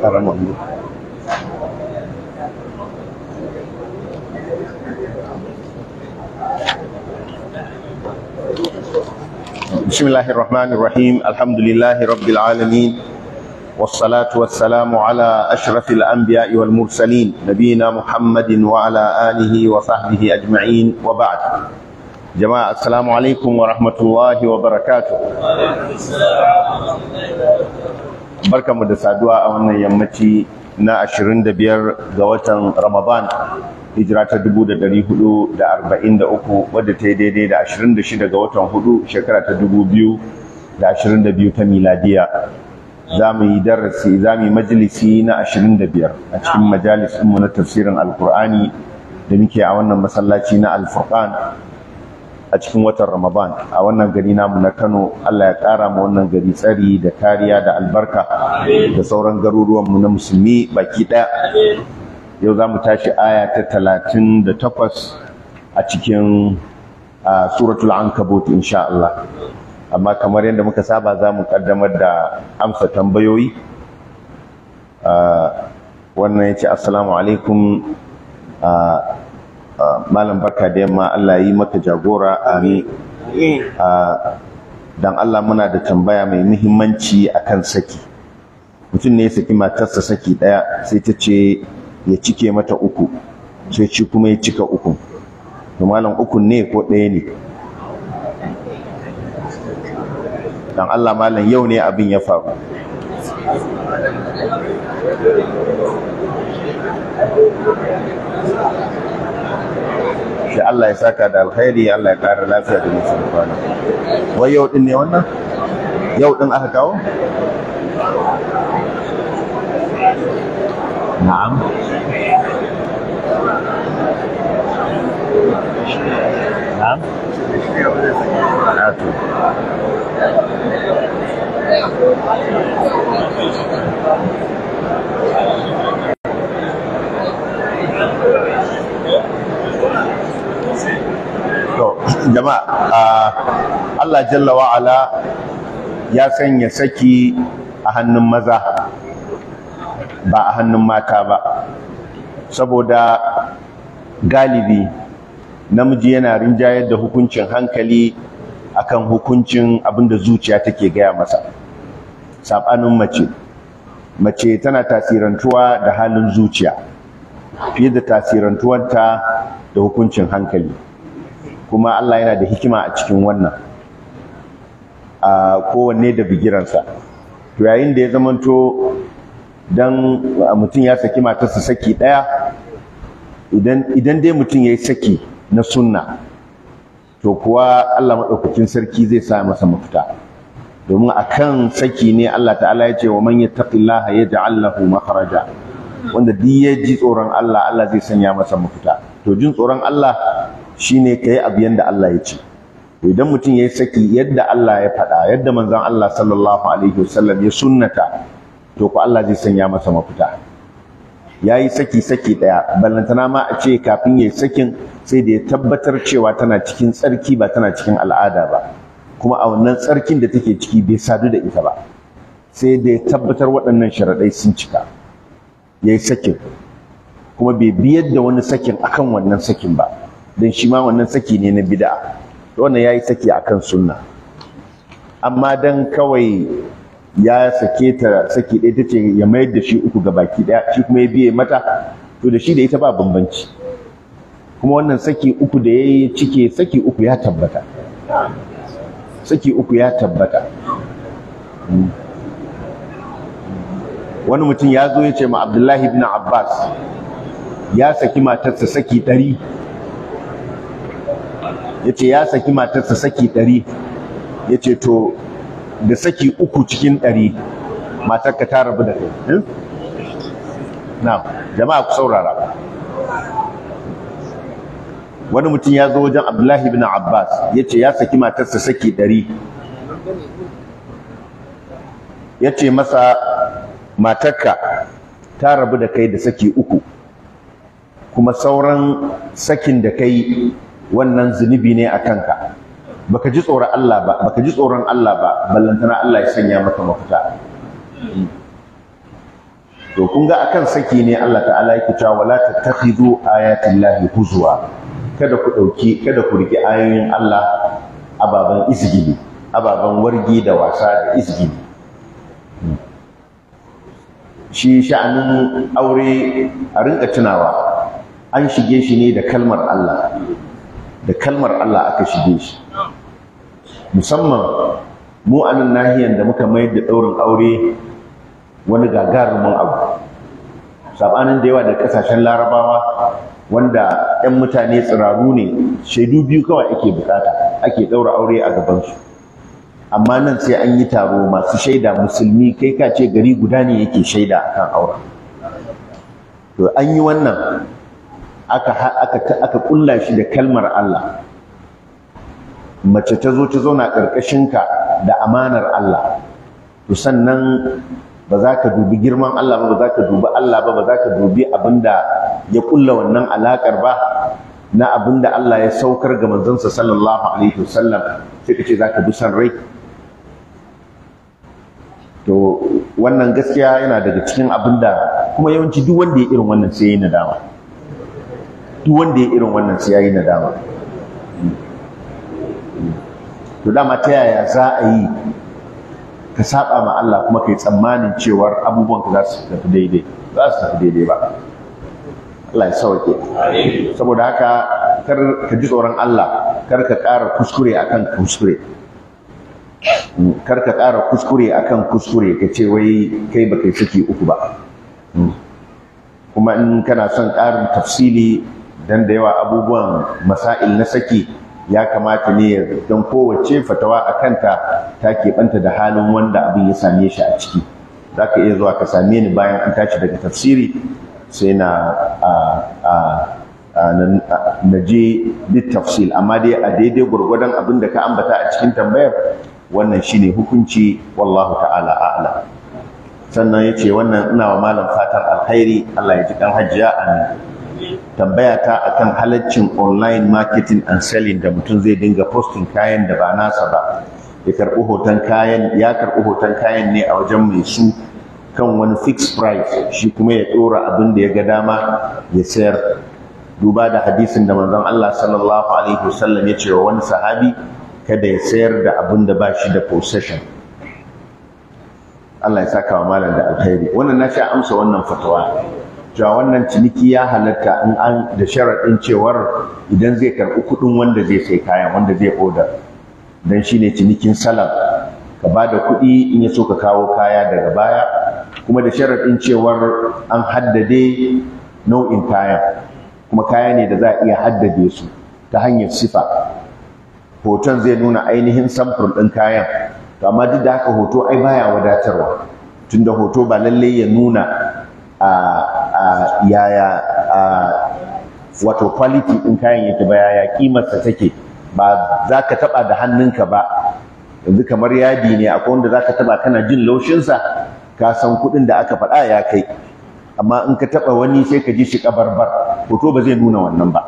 ƙaramin mu بسم الله الرحمن الرحيم الحمد لله رب العالمين والصلاة والسلام على أشرف الأنبياء والمرسلين نبينا محمد وعلى آله وصحبه أجمعين وبعد جماعة السلام عليكم ورحمة الله وبركاته بركة مدسة دعاء وانا يمتي na 25 ga watan Ramadan hijira ta 1443 wadda ta yi daidai da 26 ga watan 4 shekara ta 2022 ta miladiya za mu yi darasi za mu yi majalisi na 25 a cikin majalisinmu na tafsirin alkur'ani da muke a wannan masallaci na alfurqan a cikin watan ramadan a wannan gari namu na kano allah ya ƙara ma wannan gari tsari da kariya da albarka da sauran garuruwanmu na musulmi baki ɗaya yau za mu tashi aya ta talatin da takwas a cikin suratul ankabut insha Allah amma kamar yadda muka saba za mu kaddamar da amsa tambayoyi wannan ya ce assalamu alaikum malam barka da yamma Allah yi maka jagora amin dan Allah muna da tambaya mai muhimmanci akan saki mutum ne ya saki matarsa saki daya sai ta ce ya cike mata uku sai ci kuma ya cika uku to malam uku ne ko ɗaya ne dan Allah malam yau ne abin ya faru shi Allah ya saka da alkhairi Allah ya ƙara lafiya da nisan kwana wai yau din ne wannan yau din aka kawo na'am na'am na'atu To, jama'a Allah Jalla wa'ala ya sanya saki a hannun maza ba a hannun mata ba saboda galibi namiji yana rinjayar da hukuncin hankali akan hukuncin abinda zuciya take gaya masa saɓanin mace mace tana tasirantuwa da halin zuciya fiye da tasirantuwarta da hukuncin hankali kuma Allah yana da hikima a cikin wannan a kowanne da bigiransa to yayin da ya zamanto dan mutum ya saki matarsa saki ɗaya idan dai mutum ya yi saki na sunna to kuwa Allah maɗaukakin sarki zai sa masa mafita domin akan saki ne Allah ta'ala ya ce wa man yattaqillaha yaj'al lahu makhraja wanda duk ya ji tsoron Allah Allah zai sanya masa mafita to jin tsoron Allah shine kai abu yanda Allah ya ce idan mutum ya yi saki yadda Allah ya faɗa yadda manzon Allah sallallahu alaihi wasallam ya sunnata to ko Allah zai sanya masa mafita ya yi saki saki ɗaya ballantana ma a ce kafin ya yi sakin sai da ya tabbatar cewa tana cikin tsarki ba tana cikin al'ada ba kuma a wannan tsarkin da take ciki bai sadu da ita ba sai da ya tabbatar waɗannan sharaɗai sun cika ya yi sakin kuma bai biyar da wani sakin akan wannan sakin ba don shi ma wannan saki ne na bid'a wannan ya yi saki akan sunna amma dan kawai ya sake ta saki ɗaya ta ce ya mayar da shi uku ga baki ɗaya shi kuma ya biye mata to da shi da ita ba bambanci kuma wannan saki uku da ya yi cike saki uku ya tabbata saki uku ya tabbata wani mutum ya zo ya ce ma abdullahi bin abbas ya saki matarsa saki ɗari ya ce ya saki matarsa saki ɗari ya ce to da saki uku cikin ɗari matarka ta rabu da kai na jama'a ku saurara wani mutum ya zo wajen abdullahi bin abbas ya ce ya saki matarsa saki ɗari ya ce masa matarka ta rabu da kai da saki uku kuma sauran sakin da kai wannan zunubi ne a kanka baka ji tsoron Allah ba baka ji tsoron Allah ba ballantana Allah ya sanya maka mafita to kun ga akan saki ne Allah ta'ala yake cewa wala tattakhidhu ayatin lahi huzwa kada ku dauki kada ku riki ayoyin Allah ababan isgili ababan wargi da wasa da isgili shi sha'anin aure a rinka tunawa an shige shi ne da kalmar Allah da kalmar Allah aka shige shi musamman mu a nan nahiyar da muka mayar da ɗaurin aure wani gagarumin abu sabanin da yawa da kasashen larabawa wanda 'yan mutane tsiraru ne shaidu biyu kawai ake bukata ake ɗaura aure a gabansu amma nan sai an yi taro masu shaida musulmi kai ka ce gari guda ne yake shaida akan auren to an yi wannan aka aka aka kulla shi da kalmar Allah mace ta zo ta zauna ƙarƙashinka da amanar Allah to sannan ba za ka dubi girman Allah ba ba za ka dubi Allah ba ba za ka dubi abinda ya kulla wannan alakar ba na abinda Allah ya saukar ga manzansa sallallahu alaihi wasallam sai ka ce za ka bi san rai to wannan gaskiya yana daga cikin abinda kuma yawanci duk wanda ya irin wannan sai ya yi nadama duk wanda ya irin wannan sai ya yi nadama to dama ta yaya za a yi ka saba ma Allah kuma kai tsammanin cewar abubuwan ka za su tafi daidai za su tafi daidai ba Allah ya sauke saboda haka kar ka ji tsoron Allah kar ka ƙara kuskure akan kuskure kar ka ƙara kuskure akan kuskure ka ce wai kai ba kai saki uku ba kuma in kana son ƙarin tafsili dan da yawa abubuwan masail na saki ya kamata ne don kowace fatawa a kanta ta keɓanta da halin wanda abin ya same shi a ciki za ka iya zuwa ka same ni bayan an tashi daga tafsiri sai na na je duk tafsil amma dai a daidai gwargwadon abin da ka ambata a cikin tambayar wannan shine hukunci wallahu ta'ala a'lam sannan ya ce wannan ina wa malam fatan alkhairi Allah ya ji kan hajjiya amin tambaya ta akan halaccin online marketing and selling da mutum zai dinga posting kayan da ba nasa ba ya karɓi hoton kayan ya karɓi hoton kayan ne a wajen mai su kan wani fixed price shi kuma ya ɗora abin da ya ga dama ya sayar duba da hadisin da manzon Allah sallallahu alaihi wasallam ya ce wa wani sahabi kada ya sayar da abin da ba shi da possession Allah ya saka wa malam da alkhairi wannan na sha amsa wannan fatawa cewa wannan ciniki ya halatta in an da sharaɗin cewar idan zai karɓi kuɗin wanda zai sai kayan wanda zai odar don shi ne cinikin salam ka ba da kuɗi in ya so ka kawo kaya daga baya kuma da sharaɗin cewar an haddade nau'in kayan kuma kaya ne da za a iya haddade su ta hanyar sifa hoton zai nuna ainihin samfur ɗin kayan to amma duk da haka hoto ai baya wadatarwa tunda hoto ba lallai ya nuna a yaya wato quality ɗin kayan yake ba yaya kimarsa take ba za ka taɓa da hannunka ba yanzu kamar yadi ne akwai wanda za ka taɓa kana jin laushinsa ka san kuɗin da aka faɗa ya kai amma in ka taɓa wani sai ka ji shi ƙabarbar hoto ba zai nuna wannan ba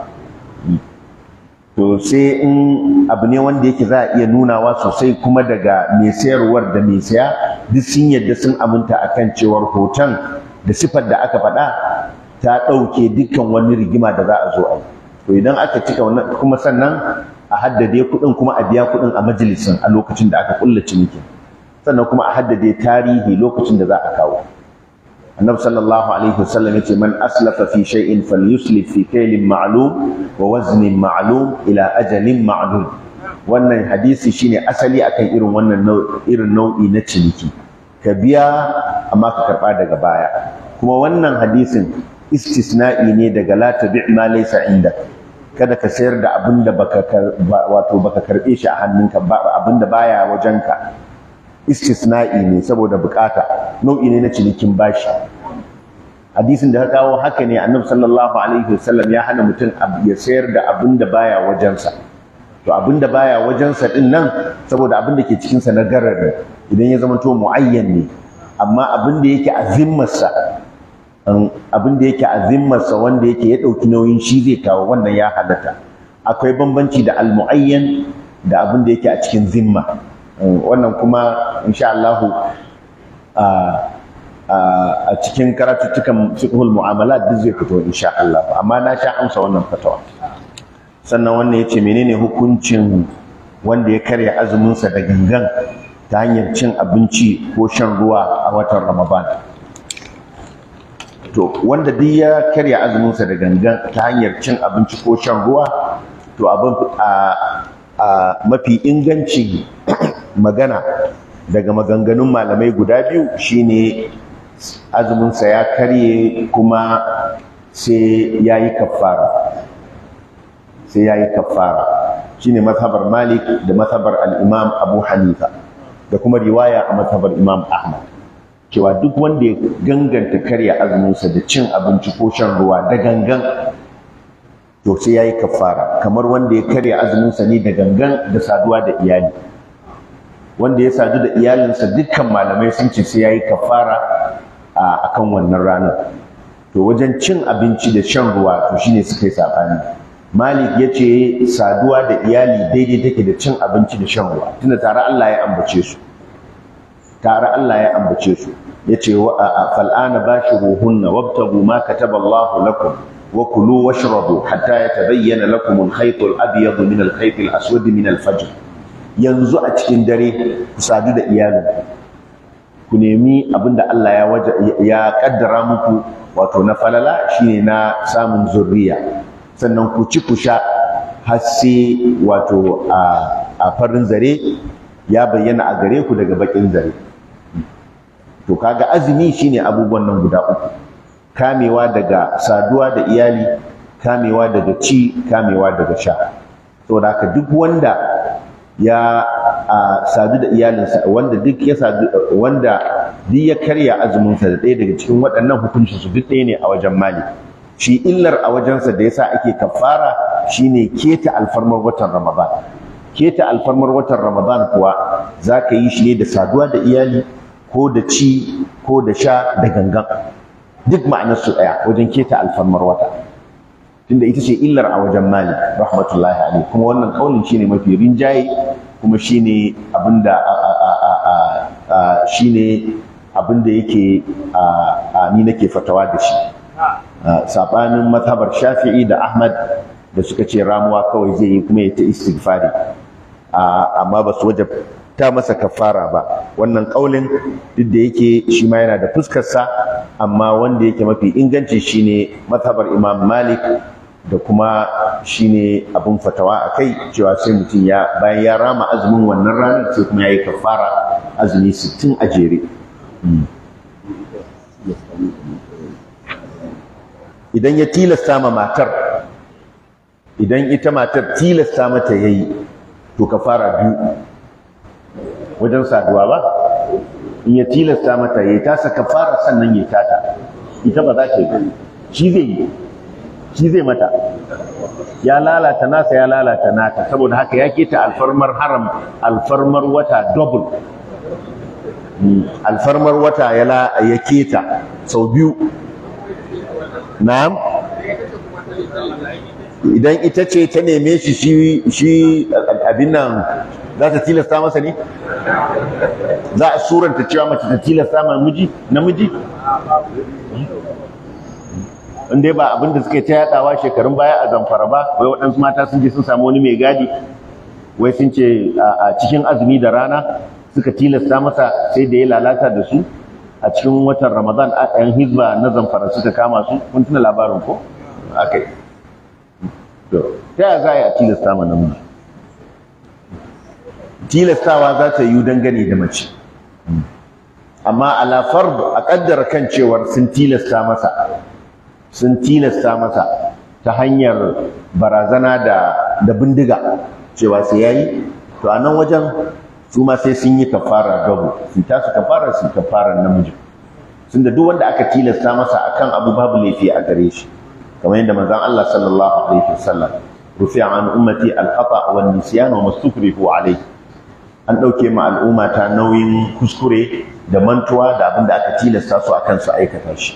to sai in abu ne wanda yake za a iya nunawa sosai kuma daga mai sayarwar da mai saya duk sun yadda sun aminta akan cewar hoton da sifar da aka faɗa ta ɗauke dukkan wani rigima da za a zo a yi to idan aka cika wannan kuma sannan a haddade kuɗin kuma a biya kuɗin a majalisin a lokacin da aka ƙulla cinikin sannan kuma a haddade tarihi lokacin da za a kawo annabi sallallahu alaihi wasallam yace man aslafa fi shay'in falyuslif fi kaylin ma'lum wa waznin ma'lum ila ajalin ma'lum wannan hadisi shine asali akan irin wannan irin nau'i na ciniki ka biya amma ka karba daga baya kuma wannan hadisin istisna'i ne daga la tabi' ma laysa inda kada ka sayar da abin da baka wato baka karbe shi a hannunka abin da baya wajenka istisna'i ne saboda bukata nau'i ne na cinikin bashi hadisin da ka kawo haka ne annabi sallallahu alaihi wasallam ya hana mutum ya sayar da abin da baya wajensa to abin da baya wajensa din nan saboda abin da ke cikin sa na garar idan ya zama to muayyan ne amma abin da yake a zimmarsa abin da yake a zimmarsa wanda yake ya dauki nauyin shi zai kawo wannan ya halatta akwai bambanci da al-muayyan da abin da yake a cikin zimma wannan kuma insha Allah a cikin karatuttukan fiqhul mu'amalat duk zai fito insha Allah amma na sha amsa wannan fatawa sannan wannan yace menene hukuncin wanda ya karya azumin sa da gangan ta hanyar cin abinci ko shan ruwa a watan Ramadan to wanda duk ya karya azumin sa da gangan ta hanyar cin abinci ko shan ruwa to abin a a mafi inganci magana daga maganganun malamai guda biyu shine azuminsa ya karye kuma sai ya yi kafara sai ya yi kafara shine mazhabar malik da mazhabar al'imam abu hanifa da kuma riwaya a mazhabar imam ahmad cewa duk wanda ya ganganta karya azuminsa da cin abinci ko shan ruwa da gangan to sai ya yi kafara kamar wanda ya karya azuminsa ne da gangan da saduwa da iyali wanda ya sadu da iyalinsa dukkan malamai sun ce sai ya yi kafara a kan wannan ranar to wajen cin abinci da shan ruwa to shine suka yi saɓani malik ya ce saduwa da iyali daidai take da cin abinci da shan ruwa tunda tare allah ya ambace su tare allah ya ambace su ya ce fal'ana bashiruhunna wabtagu ma kataba allahu lakum wa kulu washrabu hatta yatabayyana lakum al-khayt al-abyad min al-khayt al-aswad min al-fajr yanzu a cikin dare ku sadu da iyalin ku nemi abinda Allah ya waje ya kaddara muku wato na falala shine na samun zurriya sannan ku ci ku sha har sai wato a farin zare ya bayyana a gare ku daga bakin zare to kaga azumi shine abubuwan nan guda uku kamewa daga saduwa da iyali kamewa daga ci kamewa daga sha saboda haka duk wanda ya sadu da iyalinsa wanda duk ya sadu wanda duk ya karya azuminsa da ɗaya daga cikin waɗannan hukuncin su duk ɗaya ne a wajen mali shi illar a wajensa da yasa ake kafara shine keta alfarmar watan ramadan keta alfarmar watan ramadan kuwa za ka yi shi ne da saduwa da iyali ko da ci ko da sha da gangan duk ma'anar su ɗaya wajen keta alfarmar wata tunda ita ce illar a wajen mali rahmatullahi alaihi kuma wannan kaulin shine mafi rinjaye kuma shine abinda shine abinda yake ni nake fatawa da shi sabanin mazhabar shafi'i da ahmad da suka ce ramuwa kawai zai yi kuma ya ta istighfari amma ba su wajen ta masa kafara ba wannan kaulin duk da yake shi ma yana da fuskarsa amma wanda yake mafi inganci shine mazhabar imam malik da kuma shine abin fatawa a kai cewa sai mutum ya bayan ya rama azumin wannan ranar sai kuma ya yi kafara azumi sittin a jere idan ya tilasta ma matar idan ita matar tilasta mata ya yi to kafara biyu wajen saduwa ba in ya tilasta mata ya yi tasa kafara sannan ya tata ita ba za ta yi shi zai yi shi zai mata ya lalata nasa ya lalata nata saboda haka ya keta alfarmar haram alfarmar wata double alfarmar wata ya ya keta sau biyu na'am idan ita ce ta neme shi shi abin nan za ta tilasta masa ne za a suranta cewa mace ta tilasta ma miji namiji in dai ba abin da suke ta yadawa shekarun baya a zamfara ba wai waɗansu mata sun je sun samu wani mai gadi wai sun ce a cikin azumi da rana suka tilasta masa sai da ya lalata da su a cikin watan ramadan a yan hizba na zamfara suka kama su kun tuna labarin ko akai to ta yaya za a yi a tilasta ma namiji tilastawa za ta yi dangane da mace amma ala fard a kaddara kan cewar sun tilasta masa sun tilasta masa ta hanyar barazana da da bindiga cewa sai yayi to a nan wajen su ma sai sun yi kafara gabo su ta su kafara su kafara namiji tunda duk wanda aka tilasta masa akan abu babu laifi a gare shi kamar yadda manzon Allah sallallahu alaihi wasallam rufi'a an ummati al-khata wa nisyan wa mastukrihu alayhi an dauke ma al'umma ta nauyin kuskure da mantuwa da abin da aka tilasta su akan su aikata shi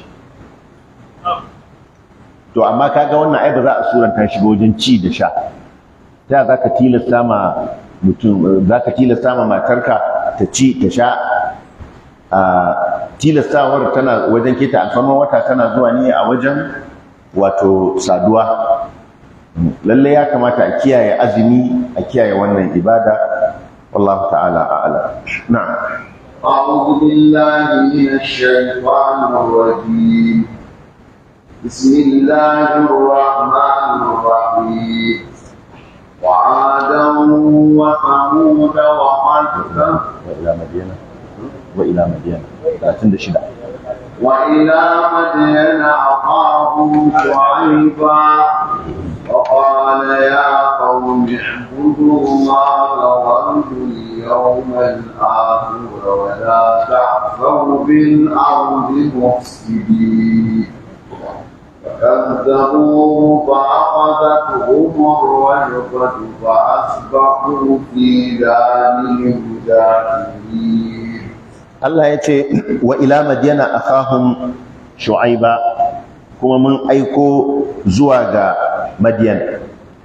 to amma kaga wannan ai ba za a suranta shi ba wajen ci da sha ta za ka tilasta ma mutum za ka tilasta ma matarka ta ci ta sha tilastawar tana wajen keta alfarman wata tana zuwa ne a wajen wato saduwa lalle ya kamata a kiyaye azumi a kiyaye wannan ibada wallahu ta'ala a'lam na'am أعوذ بالله من الشيطان الرجيم بسم الله الرحمن الرحيم وعادا وثمود وقد وإلى مدينة وإلى مدينة 36 وإلى مدين أخاهم شعيبا وقال يا قوم اعبدوا الله وارجوا اليوم الآخر ولا تعثوا بالأرض مفسدين فكذبوه فأخذتهم الرجفة فأصبحوا في دارهم جاثمين Allah ya ce wa ila madiyana akhahum shu'aiba kuma mun aiko zuwa ga madiyan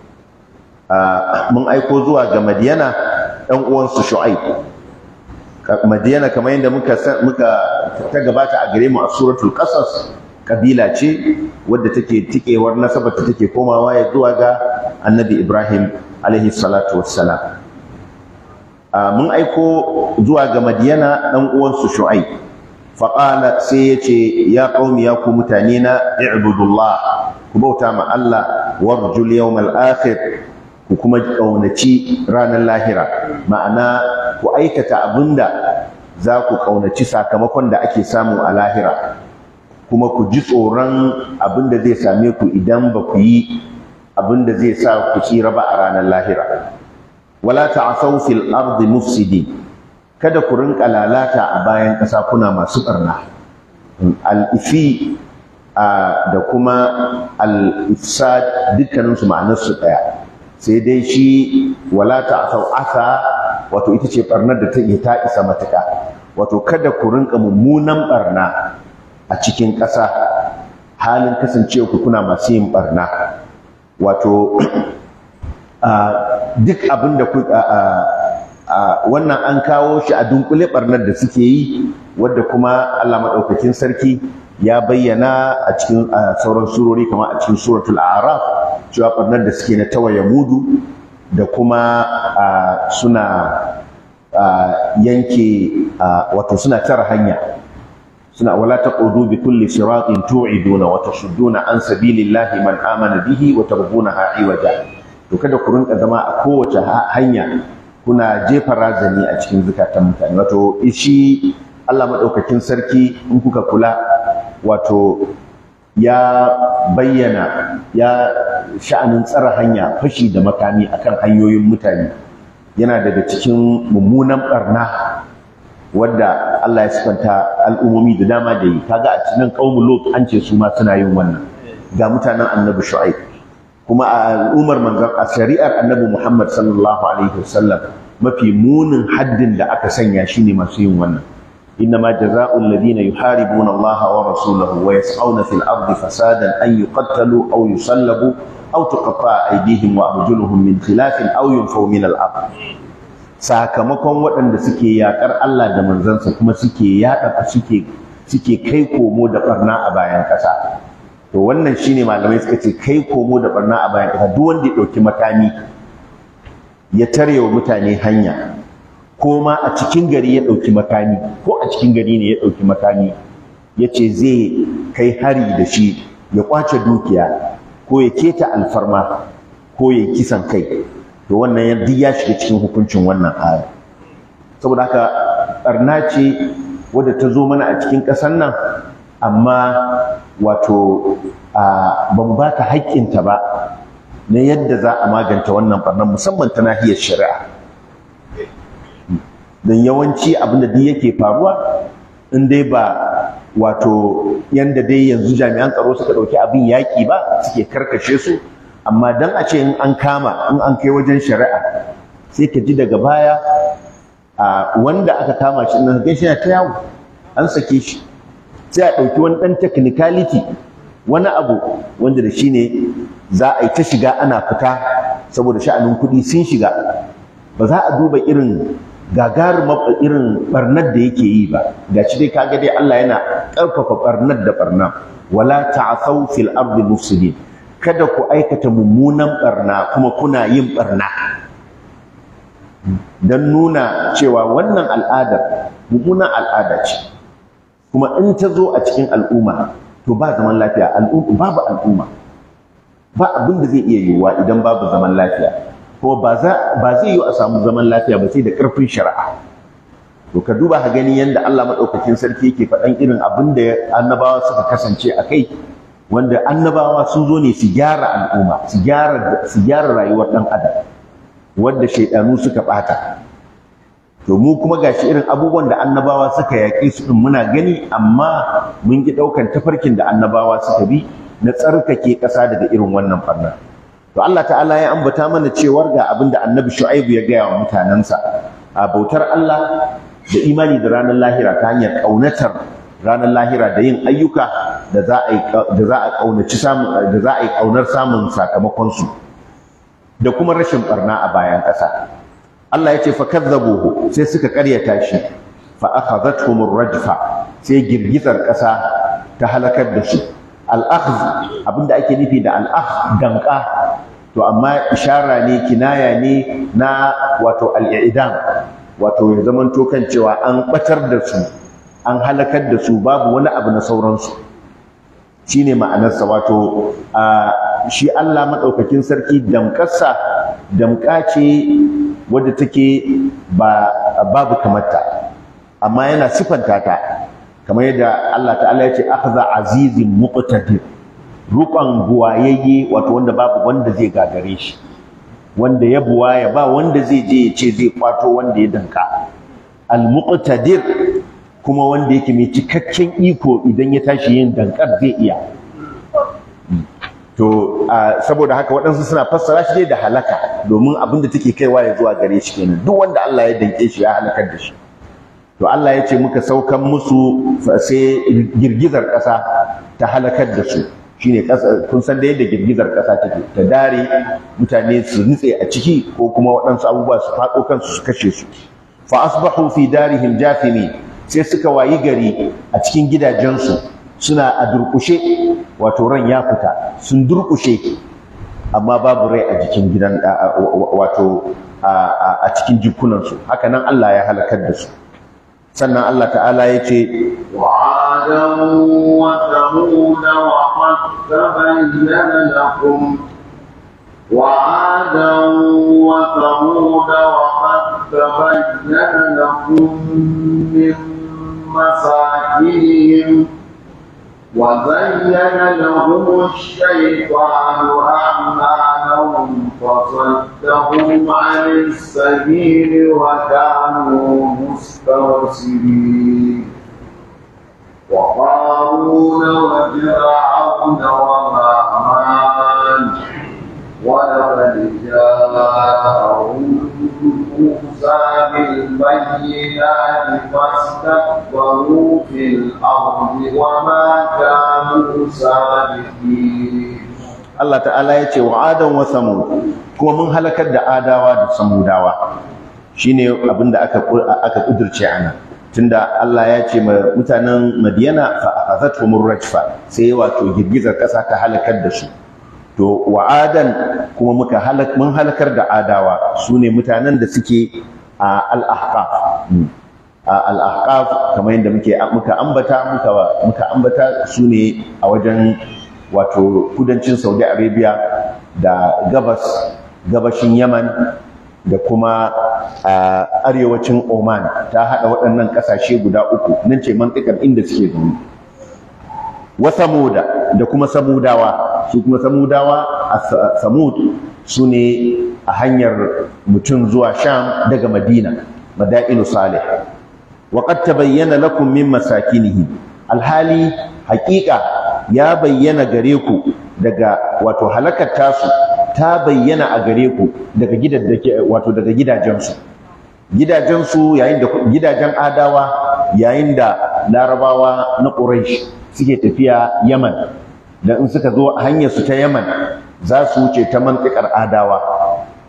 mun aiko zuwa ga madiyana ɗan uwansu shu'aib madiyana kamar yadda muka muka ta gabata a gare mu a suratul qasas kabila ce wadda take tikewar nasabar ta take komawa ya zuwa ga annabi ibrahim alaihi salatu wassalam mun aiko zuwa ga madiyana ɗan uwansu shu'aib faƙala sai ya ce ya ƙaumi ya ku mutane na i'budullah ku bauta ma Allah warjul yawmal akhir ku kuma ƙaunaci ranar lahira ma'ana ku aikata abinda za ku ƙaunaci sakamakon da ake samu a lahira kuma ku ji tsoron abinda zai same ku idan ba ku yi abinda zai sa ku tsira ba a ranar lahira wala ta'thaw fil ardi mufsidin kada ku rinka lalata a bayan ƙasa kuna masu barna al-ifi da kuma al-ifsad dukkanin su ma'anar su daya sai dai shi wala ta'thaw asa wato ita ce barnar da ta ta isa matuka wato kada ku rinka mummunan barna a cikin ƙasa halin kasancewa ku kuna masu yin barna wato duk abin da wannan an kawo shi a dunkule barnar da suke yi wadda kuma Allah maɗaukakin sarki ya bayyana a cikin sauran surori kamar a cikin suratul a'raf cewa barnar da suke na tawaye mudu da kuma suna yanke wato suna tara hanya suna wala taqudu bi kulli siratin tu'iduna wa tasudduna an sabilillahi man amana bihi wa tarbunaha iwaja to kada ku rinka zama a kowace hanya kuna jefa razani a cikin zukatan mutane wato shi Allah madaukakin sarki in kuka kula wato ya bayyana ya sha'anin tsara hanya fashi da makami akan hanyoyin mutane yana daga cikin mummunan barna wadda Allah ya sifanta al'ummomi da dama da yi kaga a cikin qaumul lut an ce su ma suna yin wannan ga mutanen annabi shu'aib kuma a al'ummar manzon a shari'ar annabi Muhammad sallallahu alaihi wasallam mafi munin haddin da aka sanya shine masu yin wannan إنما جزاء الذين يحاربون الله ورسوله ويسعون في الأرض فسادا أن يقتلوا أو يصلبوا أو تقطع أيديهم وأرجلهم من خلاف أو ينفوا من الأرض sakamakon waɗanda suke yaƙar Allah da manzansa kuma suke yaɗa suke suke kai komo da ɓarna a bayan ƙasa to wannan shine malamai suka ce kai komo da ɓarna a bayan ƙasa duk wanda ya ɗauki makami ya tare wa mutane hanya ko ma a cikin gari ya ɗauki makami ko a cikin gari ne ya ɗauki makami ya ce zai kai hari da shi ya ƙwace dukiya ko ya keta alfarma ko ya kisan kai to wannan ya duk ya shiga cikin hukuncin wannan aya saboda haka ɓarna ce wadda ta zo mana a cikin ƙasar nan amma wato ba mu ba ta haƙƙinta ba na yadda za a maganta wannan ɓarnar musamman ta nahiyar shari'a don yawanci abin da duk yake faruwa in dai ba wato yanda dai yanzu jami'an tsaro suka ɗauki abin yaƙi ba suke karkashe su amma dan a ce in an kama in an kai wajen shari'a sai ka ji daga baya a wanda aka kama shi nan gaishe ta yawo an sake shi sai a ɗauki wani ɗan technicality wani abu wanda da shi ne za a yi ta shiga ana fita saboda sha'anin kuɗi sun shiga ba za a duba irin gagarumar irin barnar da yake yi ba ga shi dai kaga dai Allah yana ƙarfafa barnar da barna wala ta'thaw fil ardi mufsidin kada ku aikata mummunan barna kuma kuna yin barna don nuna cewa wannan al'adar mummunan al'ada ce kuma in ta zo a cikin al'umma to ba zaman lafiya al'umma babu al'umma ba abin da zai iya yiwuwa idan babu zaman lafiya kuma ba zai yi a samu zaman lafiya ba sai da ƙarfin shari'a to ka duba ka gani yadda Allah maɗaukakin sarki yake faɗan irin abin da annabawa suka kasance a kai wanda annabawa sun zo ne su gyara al'umma su gyara rayuwar ɗan adam wanda shaidanu suka ɓata to mu kuma gashi irin abubuwan da annabawa suka yaƙi su ɗin muna gani amma mun ki ɗaukan tafarkin da annabawa suka bi na tsarkake ƙasa daga irin wannan ɓarnar to Allah ta'ala ya ambata mana cewar ga abin da annabi shu'aibu ya gaya wa mutanensa a bautar Allah da imani da ranar lahira ta hanyar ƙaunatar ranar lahira da yin ayyuka da za a da za a ƙaunaci samun da za a yi ƙaunar samun sakamakon su da kuma rashin barna a bayan ƙasa Allah ya ce fa kadzabuhu sai suka ƙaryata shi fa akhadhatuhum rajfa sai girgizar ƙasa ta halakar da su al-akhdh abinda ake nufi da al-akhdh danka to amma ishara ne kinaya ne na wato al-i'dam wato ya zaman to kan cewa an batar da su an halakar da su babu wani abu na sauransu shine ma'anarsa wato shi Allah madaukakin sarki damƙarsa damƙa ce wadda take ba babu kamarta amma yana sifanta ta kamar yadda Allah ta'ala ya ce akhza azizin muqtadir ruƙon buwayayye wato wanda babu wanda zai gagare shi wanda ya buwaya ba wanda zai je ya ce zai kwato wanda ya danka al-muqtadir kuma wanda yake mai cikakken iko idan ya tashi yin dankar zai iya to saboda haka waɗansu suna fassara shi dai da halaka domin abin da take kaiwa ya zuwa gare shi kenan duk wanda Allah ya danke shi ya halakar da shi to Allah ya ce muka saukan musu sai girgizar ƙasa ta halakar da su shine ƙasa kun san da yadda girgizar ƙasa take ta dare mutane su nutse a ciki ko kuma waɗansu abubuwa su faɗo kansu su kashe su fa asbahu fi darihim jathimin sai suka wayi gari a cikin gidajensu suna a durƙushe wato ran ya fita sun durƙushe amma babu rai a jikin gidan wato a cikin jikunansu haka nan Allah ya halakar da su sannan Allah ta'ala ya ce وعادا وثمود وقد تبين لكم وعادا وثمود وقد تبين لكم من مساكنهم وزين لهم الشيطان أعمالهم فصدهم عن السبيل وكانوا مستبصرين وقارون وفرعون وهامان ولقد جاءهم موسى بالبينات فاستكبروا في الأرض وما كانوا سابقين Allah ta'ala ya ce wa adan wa samud kuma mun halakar da adawa da samudawa shine abinda aka aka kudurce ana tunda Allah ya ce ma mutanen Madiyana fa akhadhatuhum rajfa sai wato girgizar kasa ta halakar da su to wa adan kuma muka halak mun halakar da adawa sune mutanen da suke a al-ahqaf a al-ahqaf kamar yadda muke muka ambata muka muka ambata sune a wajen wato kudancin Saudi Arabia da gabas gabashin Yaman da kuma a arewacin Oman ta hada waɗannan ƙasashe guda uku nan ce mantikar inda suke zaune wa samuda da kuma samudawa su kuma samudawa a samud su ne a hanyar mutum zuwa sham daga madina madainu salih wa qad tabayyana lakum min masakinihim alhali haƙiƙa ya bayyana gare ku daga wato halakar tasu ta bayyana a gare ku daga gidajen wato daga gidajensu gidajensu yayin da gidajen adawa yayin da larabawa na quraish suke tafiya yaman da in suka zo hanyar su ta yaman za su wuce ta mantikar adawa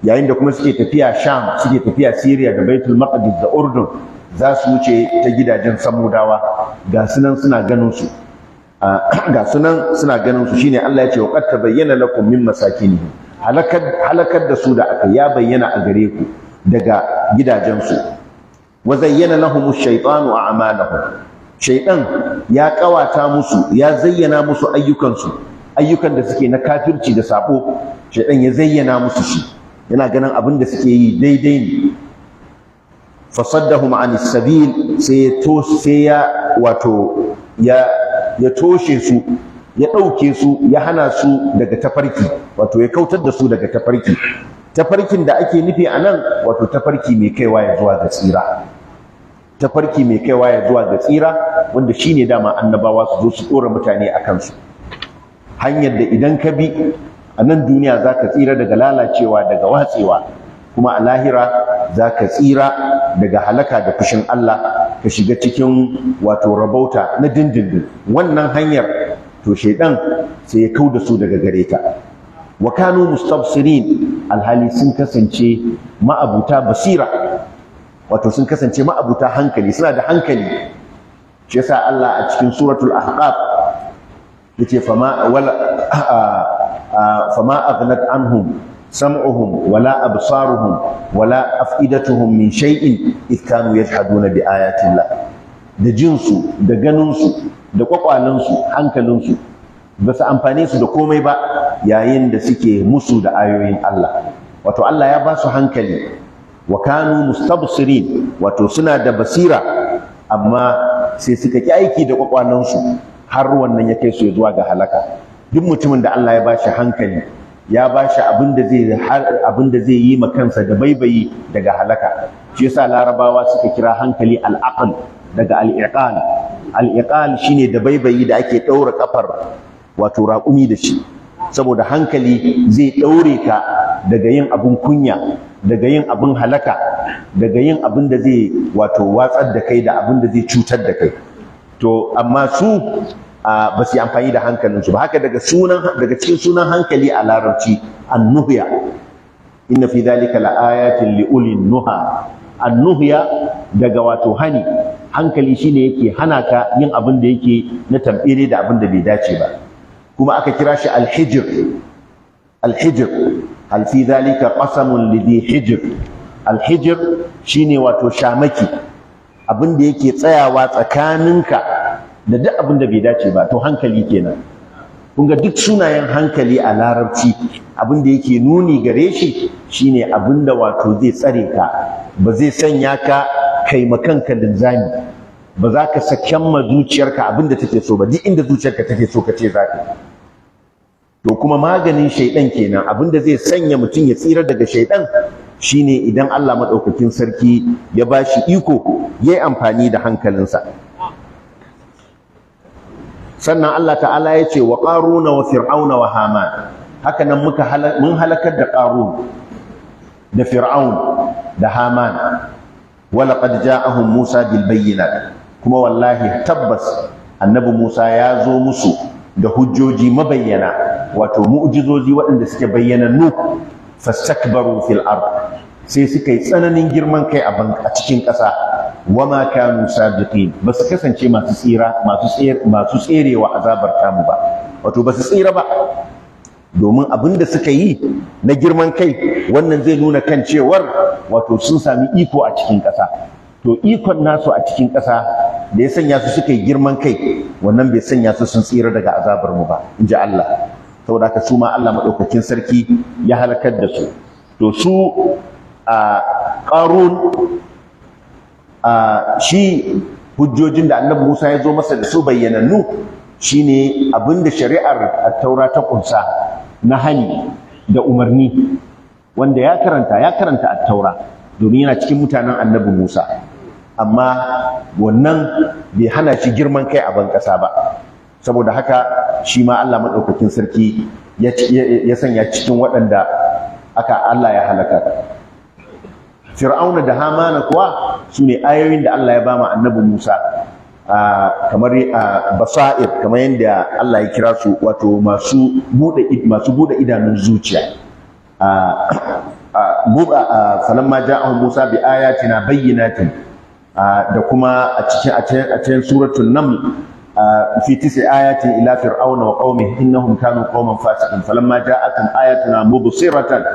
yayin da kuma suke tafiya sham suke tafiya syria da baitul maqdis da urdun za su wuce ta gidajen samudawa ga sunan suna ganin su ga sunan suna ganin su shine Allah ya ce wa qad tabayyana lakum min masakinihim halakar halakar da su da aka ya bayyana a gare ku daga gidajen su wa zayyana lahum ash-shaytanu a'malahum shaytan ya kawata musu ya zayyana musu ayyukan su ayyukan da suke na kafirci da sabo shaytan ya zayyana musu shi yana ganin abin da suke yi daidai ne fasaddahum anis sabil sai ya to sai ya wato ya ya toshe su ya ɗauke su ya hana su daga tafarki wato ya kautar da su daga tafarki tafarkin da ake nufi a nan wato tafarki mai kaiwa ya zuwa ga tsira tafarki mai kaiwa ya zuwa ga tsira wanda shine dama annabawa su zo su ɗora mutane a kansu hanyar da idan ka bi a nan duniya za ka tsira daga lalacewa daga watsewa kuma a lahira za ka tsira daga halaka da fushin Allah ka shiga cikin wato rabauta na dindindin wannan hanyar to shaidan sai ya kau da su daga gare ta wa kanu mustabsirin alhali sun kasance ma'abuta basira wato sun kasance ma'abuta hankali suna da hankali shi yasa Allah a cikin suratul ahqaf yace fama wala fama aghnat anhum سمعهم ولا أبصارهم ولا أفئدتهم من شيء إذ كانوا يجحدون بآيات الله da jinsu da ganinsu da kwakwalensu hankalinsu ba su amfane su da komai ba yayin da suke musu da ayoyin Allah wato Allah ya ba su hankali wa kanu mustabsirin wato suna da basira amma sai suka ki aiki da kwakwalensu har wannan ya kai su zuwa ga halaka duk mutumin da Allah ya ba shi hankali ya ba shi abin da zai abin da zai yi ma kansa da baibayi daga halaka shi yasa larabawa suka kira hankali al-aql daga al-iqal al-iqal shine da baibayi da ake daura kafar wato raƙumi da shi saboda hankali zai daure ka daga yin abin kunya daga yin abin halaka daga yin abin da zai wato watsar da kai da abin da zai cutar da kai to amma su ba su yi amfani da hankalinsu ba haka daga sunan daga cikin sunan hankali a larabci annuhya inna fi dhalika laayatin li ulil nuha annuhya daga wato hani hankali shine yake hana ka yin abin da yake na tambire da abin da bai dace ba kuma aka kira shi alhijr alhijr hal fi dhalika qasamun lidhi hijr alhijr shine wato shamaki abin da yake tsayawa tsakaninka da duk abin da bai dace ba to hankali kenan kun ga duk sunayen hankali a larabci abin da yake nuni gare shi shine abin da wato zai tsare ka ba zai sanya ka kai makanka linzami ba za ka saken ma zuciyarka abin da take so ba duk inda zuciyarka take so ka ce za ka to kuma maganin shaidan kenan abin da zai sanya mutum ya tsira daga shaidan shine idan Allah madaukakin sarki ya bashi iko yayi amfani da hankalinsa sannan Allah ta'ala ya ce wa ƙaruna wa fir'auna wa haman haka nan muka mun halakar da ƙarun da fir'aun da haman wala qad ja'ahum musa bil bayyinat kuma wallahi tabbas annabi musa ya zo musu da hujjoji mabayyana wato mu'jizoji waɗanda suke bayyanannu fastakbaru fil ard sai suka yi tsananin girman kai a cikin ƙasa wama kanu sabiqin ba su kasance masu tsira masu tsere masu tserewa azabar tamu ba wato ba su tsira ba domin abin da suka yi na girman kai wannan zai nuna kan cewar wato sun sami iko a cikin ƙasa to ikon nasu a cikin ƙasa da ya sanya su suka yi girman kai wannan bai sanya su sun tsira daga azabar mu ba in ji Allah saboda haka su ma Allah maɗaukakin sarki ya halakar da su to su a ƙarun Uh, shi hujjojin da annabi Musa ya zo masa da su bayyanannu shine abinda shari'ar taura ta kunsa na hani da umarni wanda ya karanta ya karanta at-taura domin yana cikin mutanen annabi Musa amma wannan bai hana shi girman kai a ban ƙasa ba saboda haka shi ma Allah madaukakin sarki ya sanya cikin waɗanda aka Allah ya halaka Fir'auna da Hamana kuwa su ne ayoyin da Allah ya ba mu annabi Musa kamar basair kamar yadda Allah ya kira su wato masu bude masu bude idanun zuciya falamma ja'ahum Musa bi ayatina bayyinatin da kuma a cikin a cikin suratul naml fi tisi ayatin ila fir'auna wa qaumihi innahum kanu qauman fasiqin falamma ja'atuhum ayatuna mubsiratan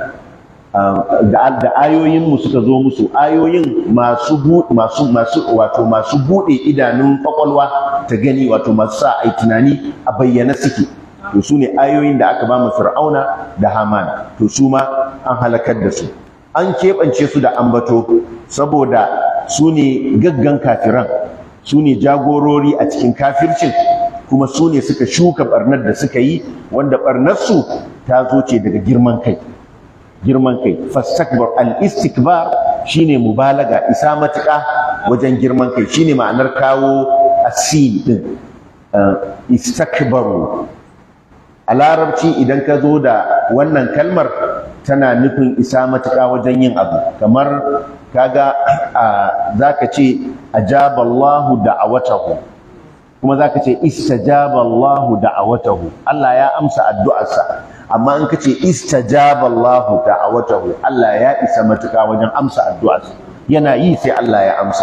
da ayoyin mu suka zo musu ayoyin masu masu masu wato masu bude idanun kwakwalwa ta gani wato masu sa ai tunani a bayyana suke to su ne ayoyin da aka ba mu fir'auna da hamana to su ma an halakar da su an keɓance su da ambato saboda su ne gaggan kafiran su ne jagorori a cikin kafircin kuma su ne suka shuka barnar da suka yi wanda barnarsu ta zo ce daga girman kai girman kai fastakbar al-istikbar shine mubalaga isa matuƙa wajen girman kai shine ma'anar kawo asil din istakbaru a larabci idan ka zo da wannan kalmar tana nufin isa matuƙa wajen yin abu kamar kaga za ka ce ajaballahu da'awatahu kuma za ka ce istajaballahu da'awatahu Allah ya amsa addu'arsa amma in ka ce istajaballahu da'awatahu Allah ya isa matuƙa wajen amsa addu'arsa yana yi sai Allah ya amsa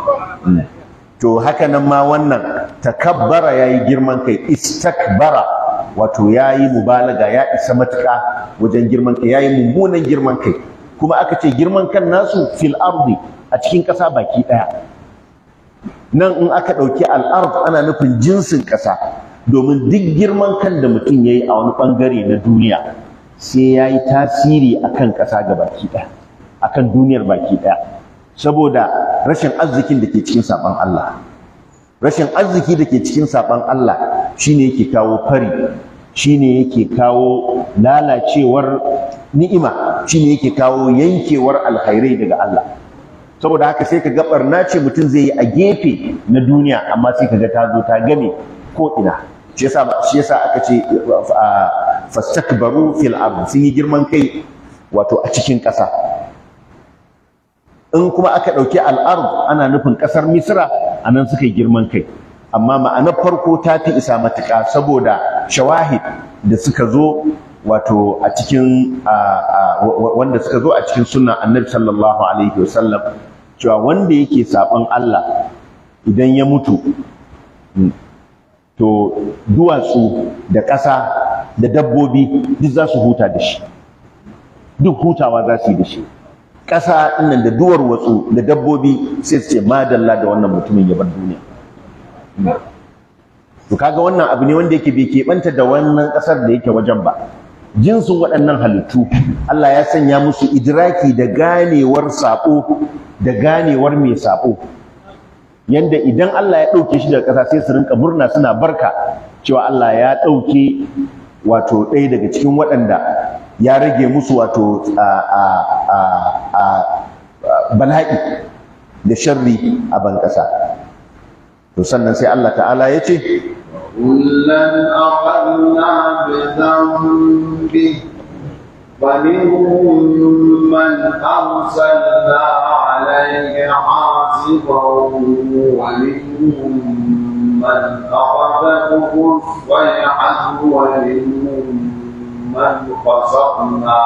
to haka nan ma wannan takabbara yayi girman kai istakbara wato yayi mubalaga ya isa matuƙa wajen girman kai yayi mummunan girman kai kuma aka ce girman kan nasu fil ardi a cikin ƙasa baki ɗaya nan in aka ɗauki al'ard ana nufin jinsin ƙasa domin duk girman kan da mutum ya yi a wani ɓangare na duniya sai ya yi tasiri a kan ƙasa ga baki ɗaya a kan duniyar baki ɗaya saboda rashin arzikin da ke cikin saɓon Allah rashin arziki da ke cikin saɓon Allah shine yake kawo fari shine yake kawo lalacewar ni'ima shine yake kawo yankewar alkhairai daga Allah saboda haka sai ka ga barna ce mutum zai yi a gefe na duniya amma sai ka ga ta zo ta game ko ina shi yasa shi yasa aka ce fastakbaru fil ard sun yi girman kai wato a cikin ƙasa in kuma aka ɗauki al'ard ana nufin ƙasar misra a nan suka yi girman kai amma ma'anar farko ta fi isa matuƙa saboda shawahid da suka zo wato a cikin wanda suka zo a cikin sunna annabi sallallahu alaihi wasallam cewa wanda yake saɓon Allah idan ya mutu to duwatsu da ƙasa da dabbobi duk za su huta da shi duk hutawa za su yi da shi ƙasa ɗinnan da duwar watsu da dabbobi sai su ce madalla da wannan mutumin ya bar duniya to kaga wannan abu ne wanda yake bai keɓanta da wannan ƙasar da yake wajen ba jinsin waɗannan halittu Allah ya sanya musu idraki da ganewar saɓo da ganewar mai saɓo yanda idan Allah ya ɗauke shi daga ƙasa sai su rinka murna suna barka cewa Allah ya ɗauke wato ɗaya daga cikin waɗanda ya rage musu wato bala'i da sharri a ban ƙasa to sannan sai Allah ta'ala ya ce كلا أخذنا بذنبه فمنهم من أرسلنا عليه حاصبا ومنهم من أخذته الصيحة ومنهم من خسفنا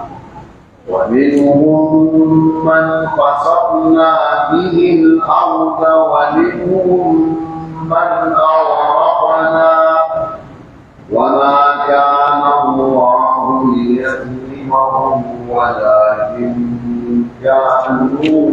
ومنهم من خسفنا به الأرض ومنهم من أغرقنا وما كان الله ليظلمهم ولكن كانوا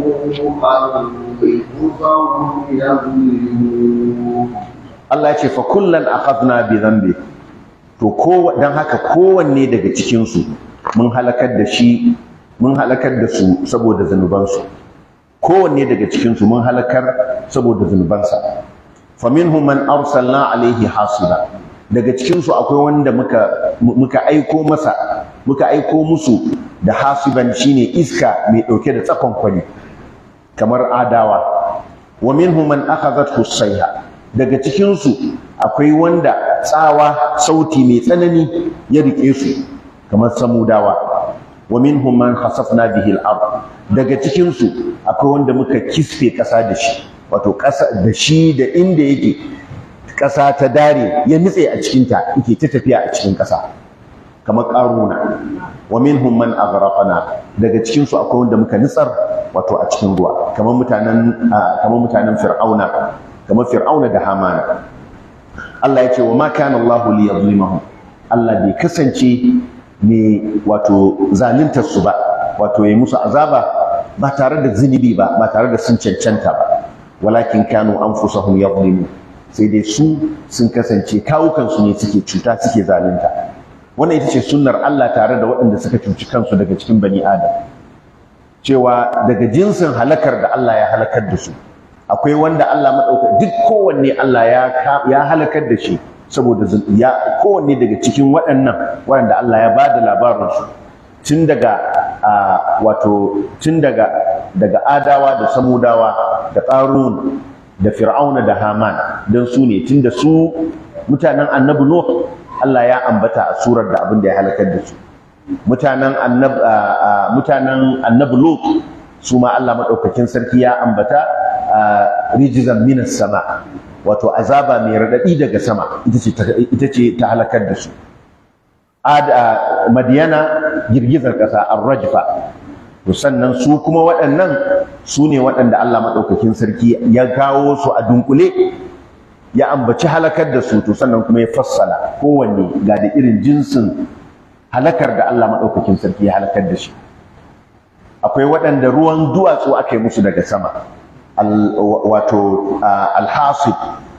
أنفسهم يظلمون Allah ya ce fa kullan akhadna bi dhanbi to ko dan haka kowanne daga cikin su mun halakar da shi mun halakar da su saboda zanubansu kowanne daga cikin su mun halakar saboda zanubansa faminhum man arsalna alaihi hasiba daga cikin su akwai wanda muka muka aiko masa muka aiko musu da hasiban shine iska mai dauke da tsakon kwani kamar adawa wa minhum man akhadhathu sayha daga cikin su akwai wanda tsawa sauti mai tsanani ya rike su kamar samudawa wa minhum man khasafna bihi al-ard daga cikin su akwai wanda muka kisfe kasa da shi wato kasa da shi da inda yake kasa ta dare ya nitse a cikin ta yake ta tafiya a cikin kasa kamar qaruna wa minhum man aghraqna daga cikin su akwai wanda muka nitsar wato a cikin ruwa kamar mutanen kamar mutanen fir'auna kamar fir'auna da hamana Allah ya ce wa ma kana Allah li yadhlimahum Allah bai kasance ne wato zaluntar su ba wato yayi musu azaba ba tare da zunubi ba ba tare da sun cancanta ba walakin kanu anfusahum yadhlimun sai dai su sun kasance kawukansu ne suke cuta suke zalunta wannan ita ce sunnar Allah tare da waɗanda suka cuci kansu daga cikin bani adam cewa daga jinsin halakar da Allah ya halakar da su akwai wanda Allah maɗauka duk kowanne Allah ya ya halakar da shi saboda ya kowanne daga cikin waɗannan waɗanda Allah ya ba da labarinsu tun daga wato tun daga daga adawa da samudawa da ƙarun da fir'auna da haman don su ne tun da su mutanen annabi nuh Allah ya ambata a surar da abin da ya halakar da su mutanen annabi mutanen annabi lut su ma Allah madaukakin sarki ya ambata rijzan minas sama wato azaba mai radadi daga sama ita ce ita ce ta halakar da su madiyana girgizar ƙasa ar-rajfa to sannan su kuma waɗannan su ne waɗanda Allah maɗaukakin sarki ya kawo su a dunkule ya ambaci halakar da su to sannan kuma ya fassala kowanne ga da irin jinsin halakar da Allah maɗaukakin sarki ya halakar da shi akwai waɗanda ruwan duwatsu aka yi musu daga sama wato alhasib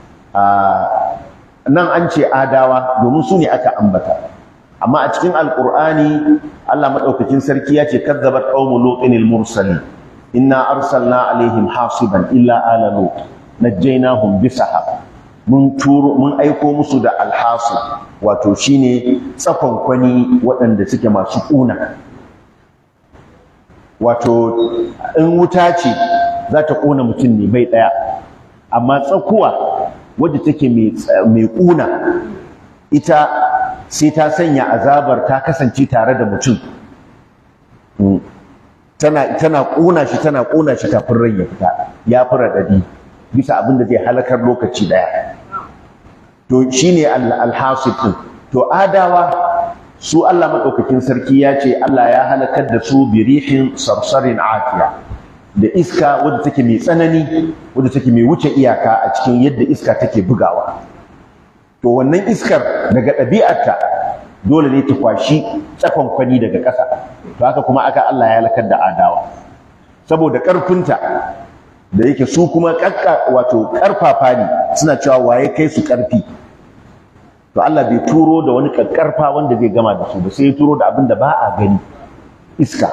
nan an ce adawa domin su ne aka ambata amma a cikin alqur'ani Allah madaukakin sarki ya ce kadzabat qaumu lutin al-mursalin inna arsalna alaihim hasiban illa ala lut najjaynahum bisahab mun turo mun aiko musu da alhasib wato shine tsakon kwani waɗanda suke masu ƙuna wato in wuta ce za ta ƙona mutum ne bai ɗaya amma tsakuwa wadda take mai ƙuna ita sai ta sanya azabar ta kasance tare da mutum tana tana ƙona shi tana ƙona shi kafin rai ya fita ya fi raɗaɗi bisa abin da zai halakar lokaci ɗaya to shine alhasib ɗin to adawa su Allah maɗaukakin sarki ya ce Allah ya halakar da su birihin sarsarin atiya da iska wadda take mai tsanani wadda take mai wuce iyaka a cikin yadda iska take bugawa to wannan iskar daga ɗabi'arta dole ne ta kwashi tsakon kwani daga ƙasa to haka kuma aka Allah ya halakar da adawa saboda ƙarfinta da yake su kuma ƙaƙƙa wato ƙarfafa ne suna cewa waye kai su ƙarfi to Allah bai turo da wani ƙaƙƙarfa wanda zai gama da su ba sai ya turo da abin da ba a gani iska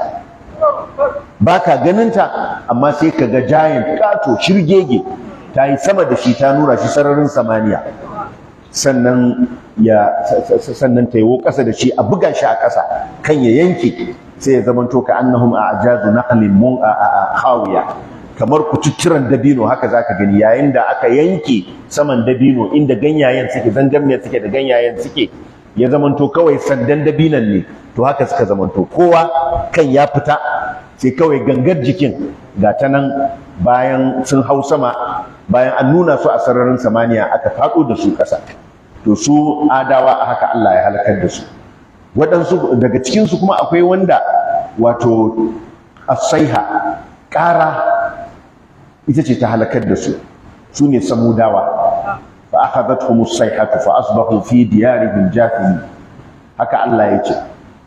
ba ka ganinta amma sai ka ga giant ƙato shirgege ta yi sama da shi ta nura shi sararin samaniya sannan ya sannan ta yiwo ƙasa da shi a buga shi a ƙasa kan ya yanke sai ya zamanto ka annahum a ajazu naqlin mun a khawiya kamar kututturan dabino haka zaka gani yayin da aka yanke saman dabino inda ganyayen suke zangarniyar suke da ganyayen suke ya zamanto kawai sandan dabinan ne to haka suka zamanto kowa kan ya fita sai kawai gangar jikin ga ta nan bayan sun hau sama bayan an nuna su a sararin samaniya aka faɗo da su ƙasa to su adawa a haka Allah ya halakar da su waɗansu daga cikinsu kuma akwai wanda wato asaiha ƙara ita ce ta halakar da su su ne samudawa fa akhadathum as-sayhatu fa asbahu fi diyarihim jathimin haka Allah ya ce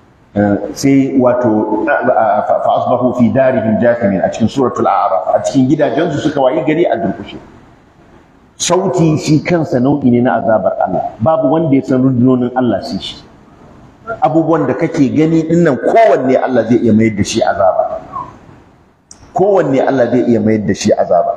sai wato fa asbahu fi darihim jathimin a cikin suratul a'raf a cikin gidajensu suka wayi gari a durkushe sauti shi kansa nau'i ne na azabar Allah babu wanda ya san rundunonin Allah sai shi abubuwan da kake gani dinnan kowanne Allah zai iya mayar da shi azaba kowanne Allah zai iya mayar da shi azaba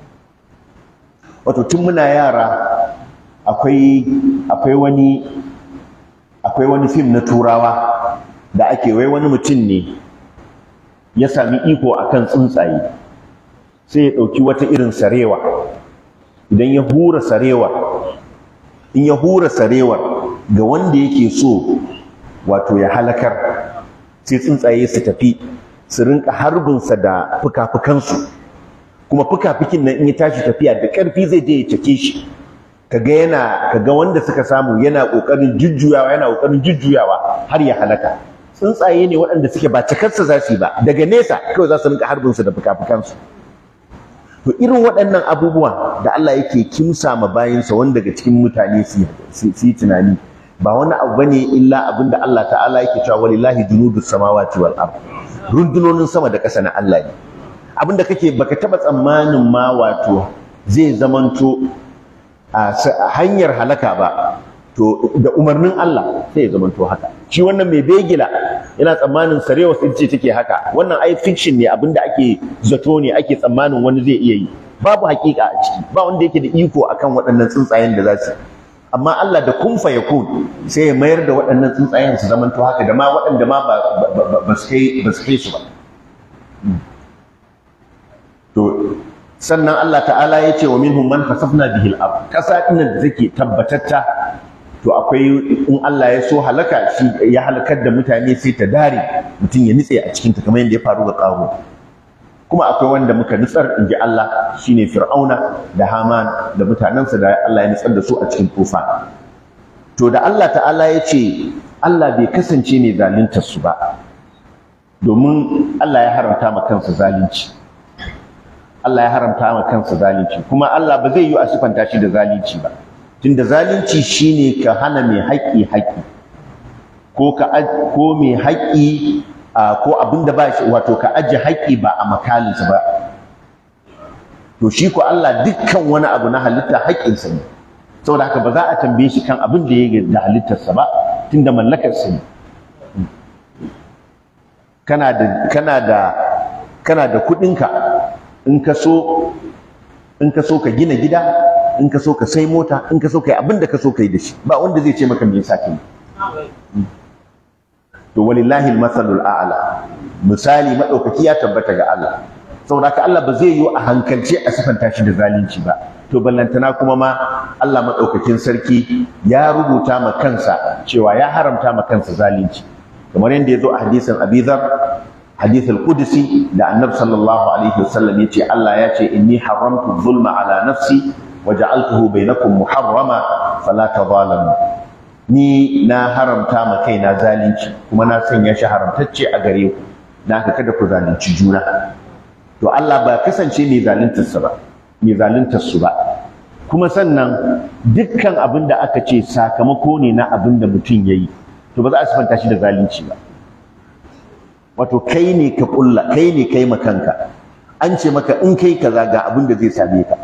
wato tun muna yara akwai akwai wani akwai wani fim na turawa da ake wai wani mutum ne ya sami iko akan tsuntsaye sai ya ɗauki wata irin sarewa idan ya hura sarewa in ya hura sarewar ga wanda yake so wato ya halakar sai tsuntsaye su tafi su rinka harbinsa da fuka-fukansu kuma fuka-fukin nan in ya tashi tafiya da ƙarfi zai je ya cake shi kaga yana kaga wanda suka samu yana ƙoƙarin jujjuyawa yana ƙoƙarin jujjuyawa har ya halaka tsuntsaye ne waɗanda suke ba cikarsa za su yi ba daga nesa kawai za su rinka harbin su da fuka-fukansu to irin waɗannan abubuwa da Allah yake kimsa ma bayinsa wanda daga cikin mutane su yi tunani ba wani abu bane illa abin da Allah ta'ala yake cewa walillahi junudus samawati wal ard rundunonin sama da ƙasa na Allah ne abin da kake baka taba tsammanin ma wato zai zamanto a hanyar halaka ba to da umarnin Allah sai ya zamanto haka shi wannan mai begila yana tsammanin sarewa ce take haka wannan ai fiction ne abinda ake zato ne ake tsammanin wani zai iya yi babu hakika a ciki ba wanda yake da iko akan waɗannan tsuntsayen da za su amma Allah da kun fa yakun sai ya mayar da waɗannan tsuntsayen su zamanto haka da ma waɗanda ma ba su kai ba su kai su ba to sannan Allah ta'ala ya ce wa minhum man khasafna bihi al-ard kasa din da take tabbatatta to akwai in Allah ya so halaka shi ya halakar da mutane sai ta dare mutum ya nitse a cikin ta kamar yadda ya faru ga ƙaho kuma akwai wanda muka nutsar inji Allah shine Fir'auna da Haman da mutanensa da Allah ya nutsar da su a cikin tufa to da Allah ta'ala ya ce Allah bai kasance mai zaluntar su ba domin Allah ya haramta ma kansa zalunci Allah ya haramta ma kansa zalunci kuma Allah ba zai yi a sifanta shi da zalunci ba tunda zalunci shine ka hana mai haƙƙi haƙƙi ko ka ko mai haƙƙi ko abinda ba shi wato ka aje haƙƙi ba a makalinsa ba to shi ko Allah dukkan wani abu na halitta haƙƙinsa ne saboda haka ba za a tambaye shi kan abin da ya da halittarsa ba tunda mallakarsa ne kana da kana da kana da kuɗinka in ka so in ka so ka gina gida in ka so ka sai mota in ka so ka yi abin da ka so ka yi da shi ba wanda zai ce maka me yasa kai to walillahi almathalul a'la misali madaukaki ya tabbata ga Allah saboda ka Allah ba zai yi a hankalce a sifanta shi da zalunci ba to ballantana kuma ma Allah madaukakin sarki ya rubuta ma kansa cewa ya haramta ma kansa zalunci kamar yadda ya zo a hadisin Abi Dharr hadith al-qudsi da annabi sallallahu alaihi wasallam yace Allah ya ce inni haramtu zulma ala nafsi wa ja'altuhu bainakum muharrama fala tadhalamu ni na haramta ma kaina zalunci kuma na sanya shi haramtacce a gare ku na haka kada ku zalunci juna to Allah ba kasance mai zaluntar sa ba mai zaluntar su ba kuma sannan dukkan abin da aka ce sakamako ne na abin da mutum yayi to ba za a sifanta shi da zalunci ba wato kai ne ka kulla kai ne kai makanka an ce maka in kai kaza ga abin da zai same ka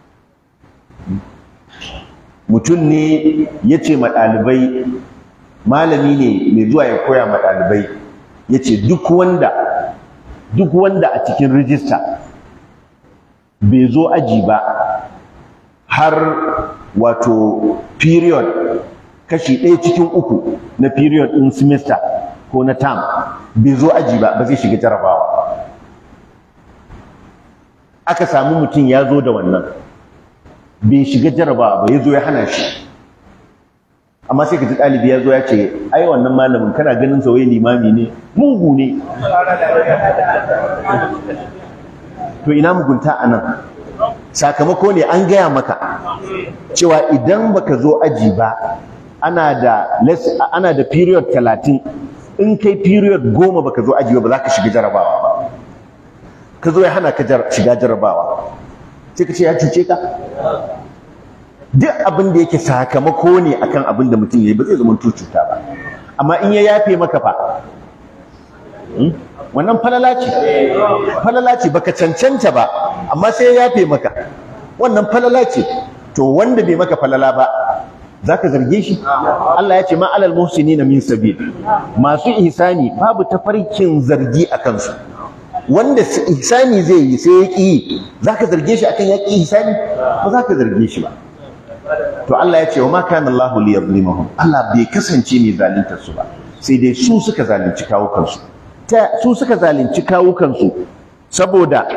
mutum ne ya ce ma ɗalibai malami ne mai zuwa ya koya ma ɗalibai ya ce duk wanda duk wanda a cikin rijista bai zo aji ba har wato period kashi ɗaya cikin uku na period ɗin semester ko na term bai zo aji ba ba zai shiga jarabawa aka samu mutum ya zo da wannan bai shiga jarabawa ba ya zo ya hana shi amma sai ka ji ɗalibi ya zo ya ce ai wannan malamin kana ganin sa wai limami ne mugu ne to ina mugunta a nan sakamako ne an gaya maka cewa idan baka zo aji ba ana da ana da period talatin in kai period goma baka zo aji ba za ka shiga jarabawa ba ka zo ya hana ka shiga jarabawa sai ka ce ya cuce ka duk abin da yake sakamako ne akan abin da mutum ya yi ba zai zama cuta ba amma in ya yafe maka fa wannan falala ce falala ce baka cancanta ba amma sai ya yafe maka wannan falala ce to wanda bai maka falala ba zaka zarge shi Allah ya ce ma alal muhsinina min sabil masu ihsani babu tafarkin zargi a kansu wanda ihsani zai yi sai ya ƙi zaka zarge shi akan ya ƙi ihsani ba zaka zarge shi ba to Allah ya ce wa ma kana Allahu liyazlimahum Allah bai kasance mai zaluntar su ba sai dai su suka zalunci kawukansu ta su suka zalunci kawukansu saboda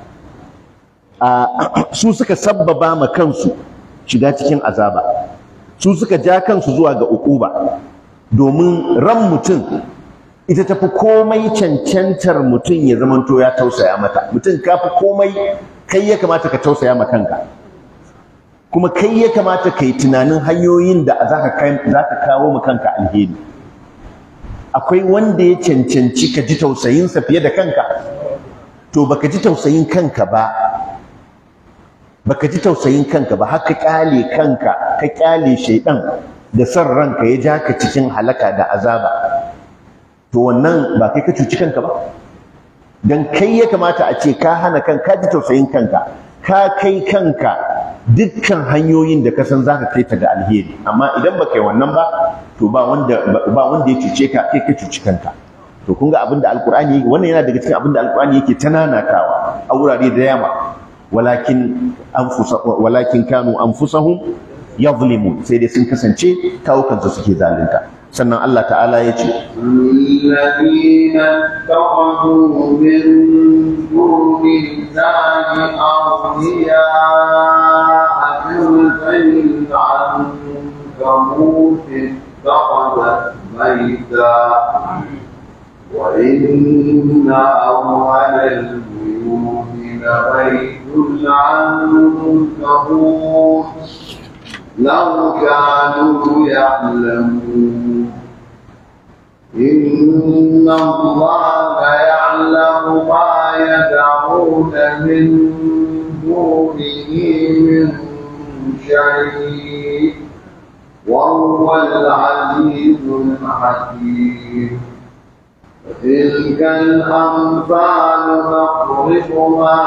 su suka sabbaba ma kansu shiga cikin azaba su suka ja kansu zuwa ga ukuba domin ran mutum ita tafi komai cancantar mutum ya zamanto ya tausaya mata mutum ka fi komai kai ya kamata ka tausaya ma kanka kuma kai ya kamata ka yi tunanin hanyoyin da za ka kawo ma kanka alheri akwai wanda ya cancanci ka ji tausayinsa fiye da kanka to baka ji tausayin kanka ba baka ji tausayin kanka ba haka kyale kanka ka kyale shaidan da son ranka ya ja ka cikin halaka da azaba to wannan ba kai ka cuci kanka ba dan kai ya kamata a ce ka hana kanka ji tausayin kanka ka kai kanka dukkan hanyoyin da ka san zaka kai ta ga alheri amma idan baka yi wannan ba to ba wanda ba wanda ya cuce ka kai ka cuci kanka to kun ga abinda alqur'ani wannan yana daga cikin abinda alqur'ani yake tananatawa a wurare da yawa walakin anfusa walakin kanu anfusahum yadhlimun sai dai sun kasance kawukansu suke zalunta sannan Allah ta'ala ya ce الذين اتخذوا من دون الله أولياء كمثل العنكبوت اتخذت بيتا وإن أول البيوت لبيت العنكبوت لو كانوا يعلمون إن الله يعلم ما يدعون من دونه من شيء وهو العزيز الحكيم وتلك الأمثال نضربها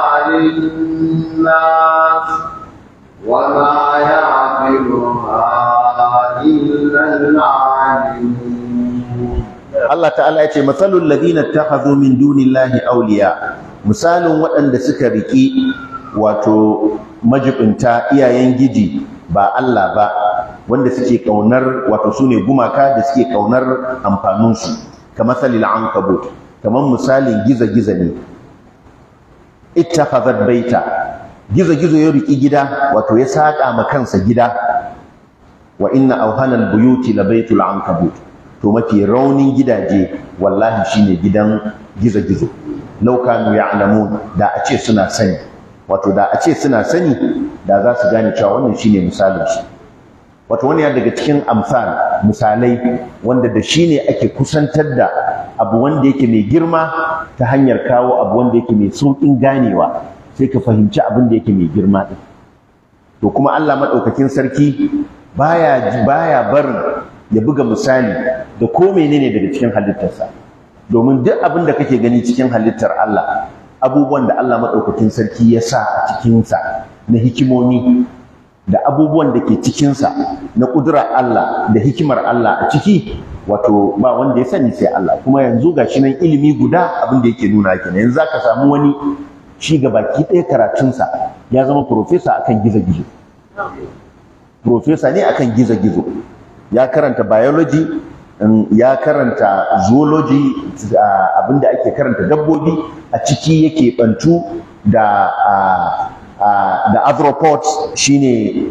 للناس وما يعقلها إلا العالمون Allah ta'ala ya ce matsalul ladina takhadhu min dunillahi awliya misalin waɗanda suka riki wato majibinta iyayen giji ba Allah ba wanda suke kaunar wato sune gumaka da suke kaunar amfanin su kamar salil ankabut kamar misalin giza-giza ne ittakhadhat baita gizo-gizo ya riki gida wato ya saka ma kansa gida wa inna awhanal buyuti labaitul ankabut to mafi raunin gidaje wallahi shine gidan gizo-gizo law kanu ya'lamun da a ce suna sani wato da a ce suna sani da za su gane cewa wannan shine misalin shi wato wani ya daga cikin amsal misalai wanda da shi ne ake kusantar da abu wanda yake mai girma ta hanyar kawo abu wanda yake mai sauƙin ganewa sai ka fahimci abin da yake mai girma ɗin to kuma Allah maɗaukakin sarki baya baya barin ya buga misali da ko menene daga cikin halittarsa domin duk abin da kake gani cikin halittar Allah abubuwan da Allah maɗaukakin sarki ya sa a cikinsa na hikimomi da abubuwan da ke cikinsa na ƙudurar Allah da hikimar Allah a ciki wato ba wanda ya sani sai Allah kuma yanzu ga shi nan ilimi guda abin da yake nuna kenan yanzu zaka samu wani shi ga baki ɗaya karatunsa ya zama profesa akan gizo-gizo profesa ne akan gizo-gizo ya karanta biology ya karanta zoology abinda ake karanta dabbobi a ciki yake bantu da da arthropods shine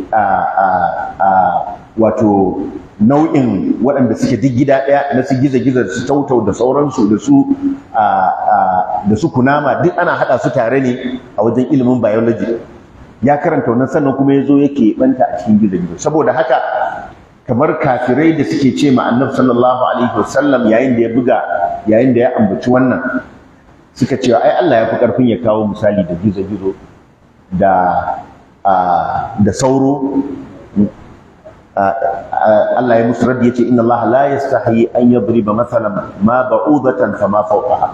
wato nau'in waɗanda suke duk gida ɗaya na su giza-giza da su tautau da sauransu da su da su kunama duk ana haɗa su tare ne a wajen ilimin biology ya karanta wannan sannan kuma ya zo yake banta a cikin gizo-gizo saboda haka kamar kafirai da suke ce ma annabi sallallahu alaihi wasallam yayin da ya buga yayin da ya ambaci wannan suka ce ai Allah ya fi karfin ya kawo misali da gizo-gizo da da sauro Allah ya musu raddi yace inna Allah la yastahi an yadriba mathalan ma ba'udatan fama fawqaha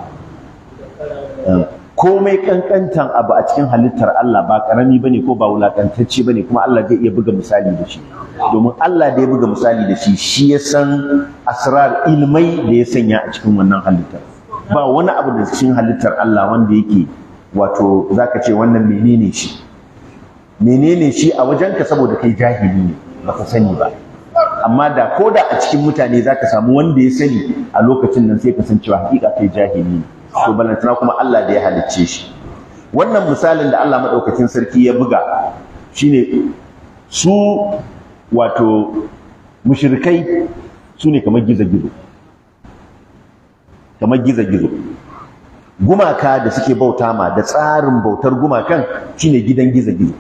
komai kankantan abu a cikin halittar Allah ba karami bane ko ba wulakantacce bane kuma Allah zai iya buga misali da shi domin Allah da ya buga misali da shi shi ya san asrar ilmai da ya sanya a cikin wannan halittar ba wani abu da cikin halittar Allah wanda yake wato zaka ce wannan menene shi menene shi a wajenka saboda kai jahili ne baka sani ba amma da ko da a cikin mutane zaka samu wanda ya sani a lokacin nan sai ka san cewa hakika kai jahili ne to balantana kuma Allah da ya halicce shi wannan misalin da Allah madaukakin sarki ya buga shine su wato mushrikai su ne kamar gizo-gizo kamar gizo-gizo gumaka da suke bauta ma da tsarin bautar gumakan shine gidan gizo-gizo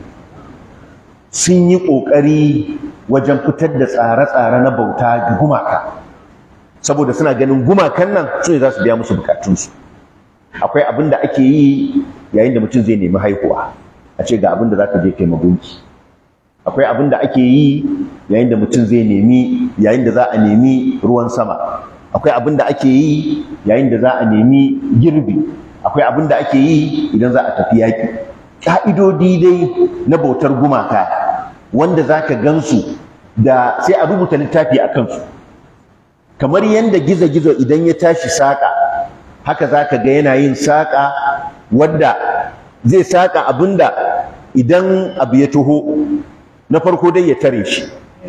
sun yi ƙoƙari wajen fitar da tsare-tsare na bauta ga gumaka saboda suna ganin gumakan nan su ne za su biya musu bukatunsu akwai abin da ake yi yayin da mutum zai nemi haihuwa a ce ga abin da za ka je kai magunki akwai abin da ake yi yayin da mutum zai nemi yayin da za a nemi ruwan sama akwai abin da ake yi yayin da za a nemi girbi akwai abin da ake yi idan za a tafi yaƙi ƙa'idodi dai na bautar gumaka wanda za ka gansu da sai a rubuta littafi a kansu kamar yadda gizo-gizo idan ya tashi saƙa haka za ka ga yana yin saƙa wadda zai saƙa abin da idan abu ya taho na farko dai ya tare shi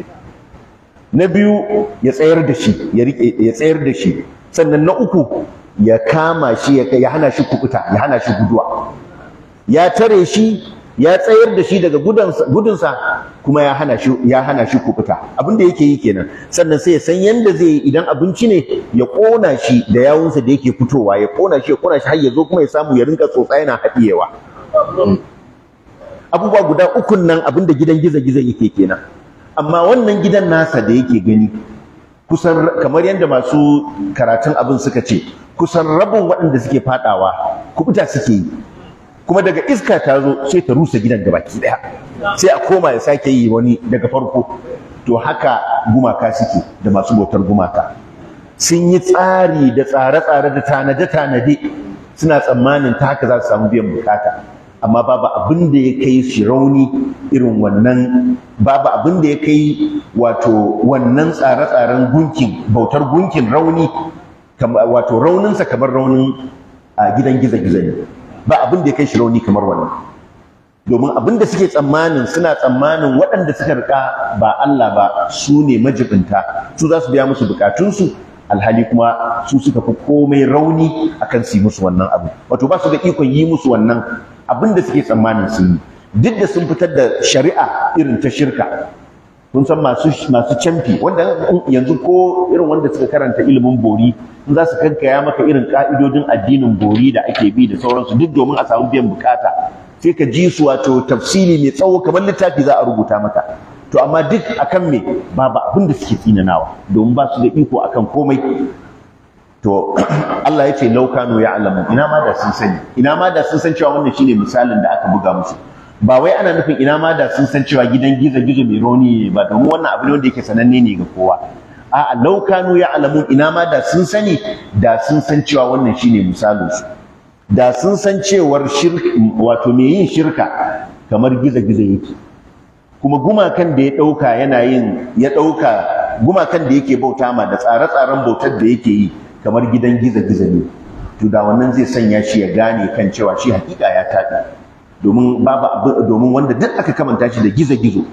na biyu ya tsayar da shi ya tsayar da shi sannan na uku ya kama shi ya hana shi kukuta ya hana shi guduwa ya tare shi ya tsayar da shi daga gudunsa kuma ya hana shi ya hana shi kukuta abin da yake yi kenan sannan sai ya san yanda zai yi idan abinci ne ya kona shi da yawunsa da yake fitowa ya kona shi ya kona shi har ya zo kuma ya samu ya rinka tsotsa yana haɗiyewa abubuwa guda ukun nan abin da gidan gizo-gizo yake kenan amma wannan gidan nasa da yake gani kusan kamar yadda masu karatun abin suka ce kusan rabin waɗanda suke fadawa kubuta suke yi kuma daga iska ta zo sai ta rusa gidan gabaki daya sai a koma ya sake yi wani daga farko to haka gumaka suke da masu bautar gumaka sun yi tsari da tsare-tsare da tanade-tanade suna tsammanin ta haka za su samu biyan bukata amma babu abin da ya kai shi rauni irin wannan babu abin da ya kai wato wannan tsare-tsaren gunkin bautar gunkin rauni wato rauninsa kamar raunin a gidan gizo-gizo ne ba abin da ya kai shi rauni kamar wannan domin abin da suke tsammanin suna tsammanin waɗanda suka rika ba Allah ba su ne majibinta su za su biya musu bukatunsu alhali kuma su suka fi komai rauni akan su yi musu wannan abu wato ba su da ikon yi musu wannan abin da suke tsammanin sun yi duk da sun fitar da shari'a irin ta shirka kun san masu masu camfi wanda yanzu ko irin wanda suka karanta ilimin bori in za su kankaya maka irin ka'idodin addinin bori da ake bi da sauransu duk domin a samu biyan bukata sai ka ji su wato tafsiri mai tsawo kamar littafi za a rubuta maka to amma duk akan me babu abin da suke tsinanawa domin ba su da iko akan komai to Allah ya ce laukanu ya alamu ina ma da sun sani ina ma da sun san cewa wannan shine misalin da aka buga musu ba wai ana nufin ina ma da sun san cewa gidan gizo gizo mai rauni ne ba domin wannan abu ne wanda yake sananne ne ga kowa a'a laukanu ya alamu ina ma da sun sani da sun san cewa wannan shine misalin su da sun san cewar shirka wato mai yin shirka kamar gizo gizo yake kuma gumakan da ya dauka yana yin ya dauka gumakan da yake bauta ma da tsare-tsaren bautar da yake yi kamar gidan gizo-gizo ne to da wannan zai sanya shi ya gane kan cewa shi hakika ya taɗi domin babu domin wanda duk aka kamanta shi da gizo-gizo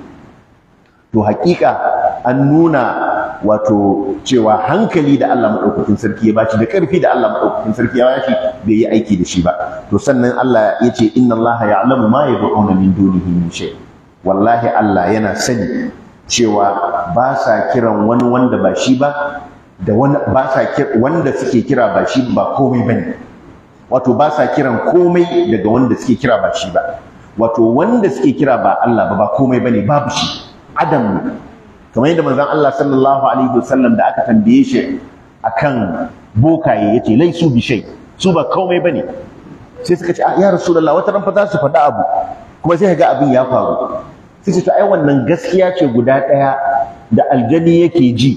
to hakika an nuna wato cewa hankali da Allah madaukakin sarki ya bashi da ƙarfi da Allah madaukakin sarki ya bashi bai yi aiki da shi ba to sannan Allah ya ce inna Allah ya'lamu ma yad'una min dunihi min shay wallahi Allah yana sani cewa ba sa kiran wani wanda ba shi ba da wani ba sa wanda suke kira ba shi ba komai bane wato ba sa kiran komai daga wanda suke kira ba shi ba wato wanda suke kira ba Allah ba ba komai bane babu shi adam ne kamar yadda manzon Allah sallallahu alaihi wasallam da aka tambaye shi akan bokaye yace laisu bi shay su ba komai bane sai suka ce ya rasulullah wata ran fa za su faɗa abu kuma sai ga abin ya faru sai ce to ai wannan gaskiya ce guda ɗaya da aljani yake ji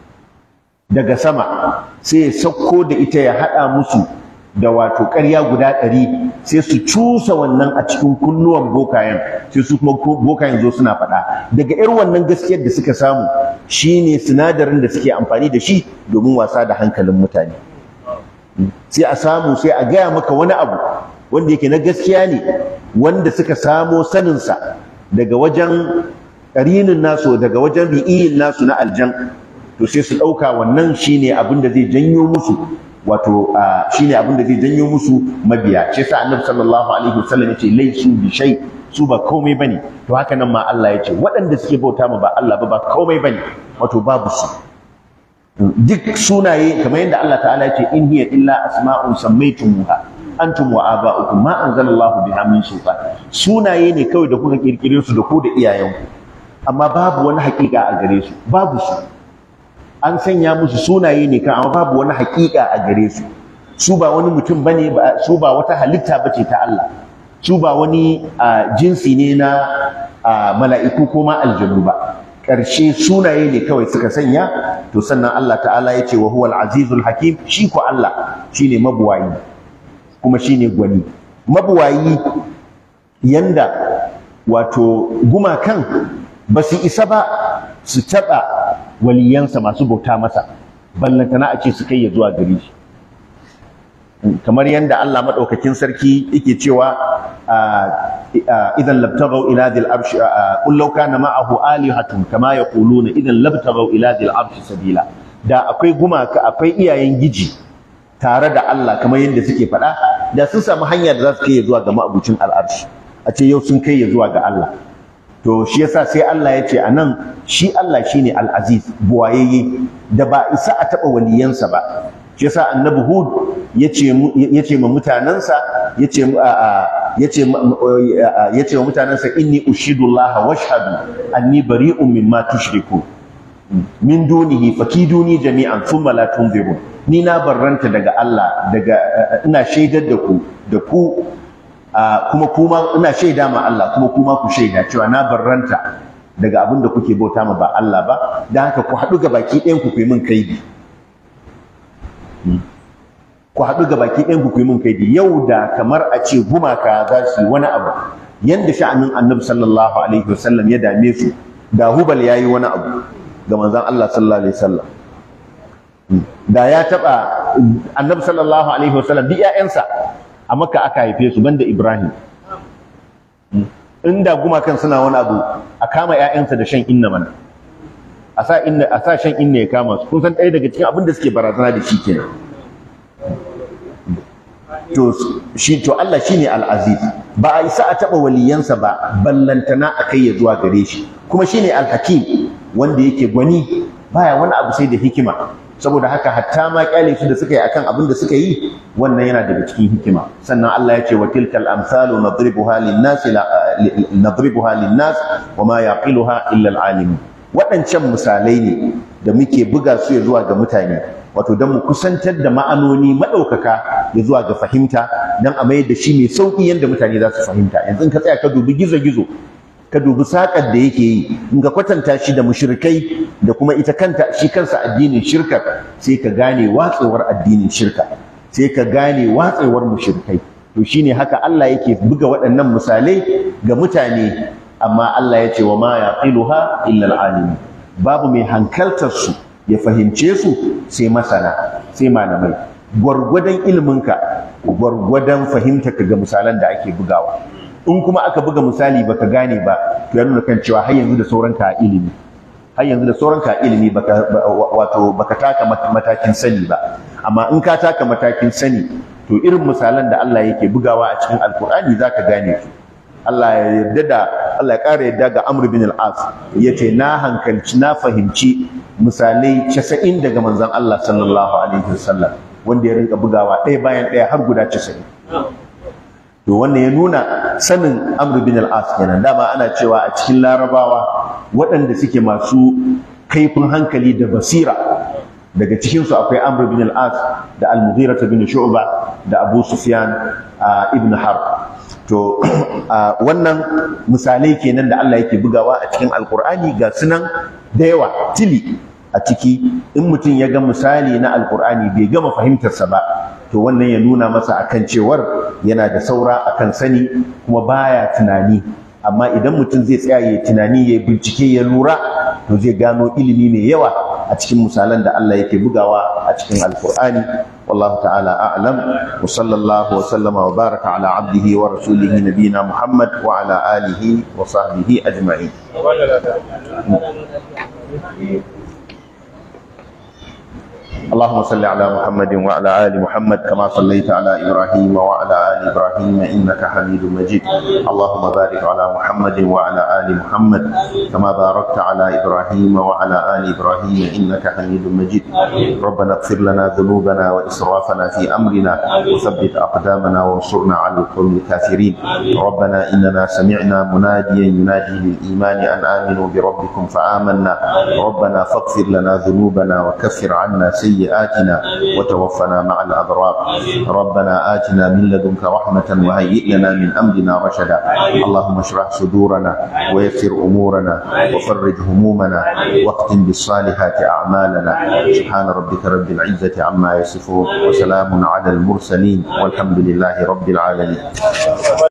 daga sama sai ya sauko da ita ya haɗa musu da wato ƙarya guda ɗari sai su cusa wannan a cikin kunnuwan bokayen sai su kuma bokayen zo suna faɗa daga irin wannan gaskiyar da suka samu shine sinadarin da suke amfani da shi domin wasa da hankalin mutane sai a samu sai a gaya maka wani abu wanda yake na gaskiya ne wanda suka samo saninsa daga wajen ƙarinin nasu daga wajen ri'iyin nasu na aljan to sai su ɗauka wannan shine abin da zai janyo musu wato shine abin da zai janyo musu mabiya shi yasa annabi sallallahu alaihi wasallam yace laisu bi shay su ba komai bane to haka nan ma Allah yace waɗanda suke bauta ma ba Allah ba ba komai bane wato babu su duk sunaye kamar yadda Allah ta'ala yace in hiya illa asma'un sammaytumuha antum wa aba'ukum ma anzalallahu biha min sultan sunaye ne kawai da kuka kirkire su da ku da iyayenku amma babu wani hakika a gare su babu su an sanya musu sunaye ne kan amma babu wani hakika a gare su su ba wani mutum bane ba su ba wata halitta bace ta Allah su ba wani jinsi ne na mala'iku ko ma aljanu ba ƙarshe sunaye ne kawai suka sanya to sannan Allah ta'ala ya ce wa huwal azizul hakim shi ko Allah shine mabuwayi kuma shine gwani mabuwayi yanda wato gumakan ba su isa ba su taɓa waliyansa masu bauta masa ballantana a ce su kai ya zuwa gare shi kamar yadda Allah maɗaukakin sarki yake cewa idan labtaghaw ila dhil arsh qul law kana ma'ahu alihatun kama yaquluna idan labtaghaw ila dhil arsh sabila da akwai gumaka akwai iyayen giji tare da Allah kamar yadda suke faɗa da sun samu hanya da za su kai ya zuwa ga ma'abucin al'arshi a ce yau sun kai ya zuwa ga Allah to shi yasa sai Allah ya ce anan shi Allah shine al-aziz buwayeye da ba isa a taɓa waliyansa ba shi yasa annabi hud yace yace ma mutanansa yace yace yace wa mutanansa inni ushidu allaha washhadu anni bari'un mimma tushriku min dunihi fakiduni jami'an thumma la tunzirun ni na barranta daga Allah daga ina shaidar da ku da ku kuma kuma ina shaida ma Allah kuma kuma ku shaida cewa na barranta daga abin da kuke bauta ma ba Allah ba dan haka ku haɗu ga baki ɗayan ku ku yi min kaidi ku haɗu ga baki ɗayan ku yi min kaidi yau da kamar a ce gumaka za su yi wani abu yanda sha'anin annabi sallallahu alaihi wasallam ya dame su da hubal ya yi wani abu ga manzon Allah sallallahu alaihi wasallam da ya taɓa annabi sallallahu alaihi wasallam duk ƴaƴansa a makka aka haife su banda ibrahim inda gumakan suna wani abu a kama ƴaƴansa da shan inna mana a sa inna a sa shan inna ya kama su kun san ɗaya daga cikin abin da suke barazana da shi kenan to shi to Allah shine al-aziz ba a isa a taba waliyansa ba ballantana a kai ya zuwa gare shi kuma shine al-hakim wanda yake gwani baya wani abu sai da hikima saboda haka hatta ma kyale su da suka yi akan abin da suka yi wannan yana daga cikin hikima sannan Allah ya ce wa tilkal amsalu nadribuha lin-nas nadribuha lin-nas wa ma yaqiluha illa al-alimun waɗancan misalai ne da muke buga su ya zuwa ga mutane wato don mu kusantar da ma'anoni maɗaukaka ya zuwa ga fahimta don a mayar da shi mai sauƙi yadda mutane za su fahimta yanzu ka tsaya ka dubi gizo-gizo ka dubi saƙar da yake yi in ka kwatanta shi da mushrikai da kuma ita kanta shi kansa addinin shirka sai ka gane watsewar addinin shirka sai ka gane watsewar mushrikai to shine haka Allah yake buga waɗannan misalai ga mutane amma Allah ya ce wa ma yaqiluha illa al babu mai hankaltar su ya fahimce su sai masana sai malamai gwargwadon iliminka gwargwadon fahimtarka ga misalan da ake bugawa in kuma aka buga misali baka gane ba to ya nuna kan cewa har yanzu da sauranka a ilimi har yanzu da sauranka a ilimi baka wato baka taka matakin sani ba amma in ka taka matakin sani to irin misalan da Allah yake bugawa a cikin alkur'ani zaka gane su Allah ya yarda da Allah ya ƙara yarda ga Amr bin al-As yace na hankalci na fahimci misalai 90 daga manzon Allah sallallahu alaihi wasallam wanda ya rinka bugawa ɗaya bayan ɗaya har guda 90 to wannan ya nuna sanin Amr bin al-As kenan dama ana cewa a cikin Larabawa waɗanda suke masu kaifin hankali da basira daga cikin su akwai Amr bin al-As da Al-Mughira bin Shu'ba da Abu Sufyan ibn Harb to wannan misalai kenan da Allah yake bugawa a cikin alkur'ani ga sunan da yawa tili a ciki in mutum ya ga misali na alkur'ani bai gama fahimtarsa ba to wannan ya nuna masa akan cewar yana da saura akan sani kuma baya tunani amma idan mutum zai tsaya ya tunani ya bincike ya lura to zai gano ilimi mai yawa a cikin misalan da Allah yake bugawa a cikin alkur'ani والله تعالى أعلم وصلى الله وسلم وبارك على عبده ورسوله نبينا محمد وعلى آله وصحبه أجمعين اللهم اللهم صل على محمد وعلى ال محمد كما صليت على ابراهيم وعلى ال ابراهيم انك حميد مجيد اللهم بارك على محمد وعلى ال محمد كما باركت على ابراهيم وعلى ال ابراهيم انك حميد مجيد ربنا اغفر لنا ذنوبنا واسرافنا في امرنا وثبت اقدامنا وانصرنا على القوم الكافرين ربنا اننا سمعنا مناديا ينادي للايمان ان امنوا بربكم فامنا ربنا فاغفر لنا ذنوبنا وكفر عنا سيئاتنا وتوفنا مع الابرار ربنا اتنا من لدنك رحمه وهيئ لنا من امرنا رشدا اللهم اشرح صدورنا ويسر امورنا وفرج همومنا واختم بالصالحات اعمالنا سبحان ربك رب العزه عما يصفون وسلام على المرسلين والحمد لله رب العالمين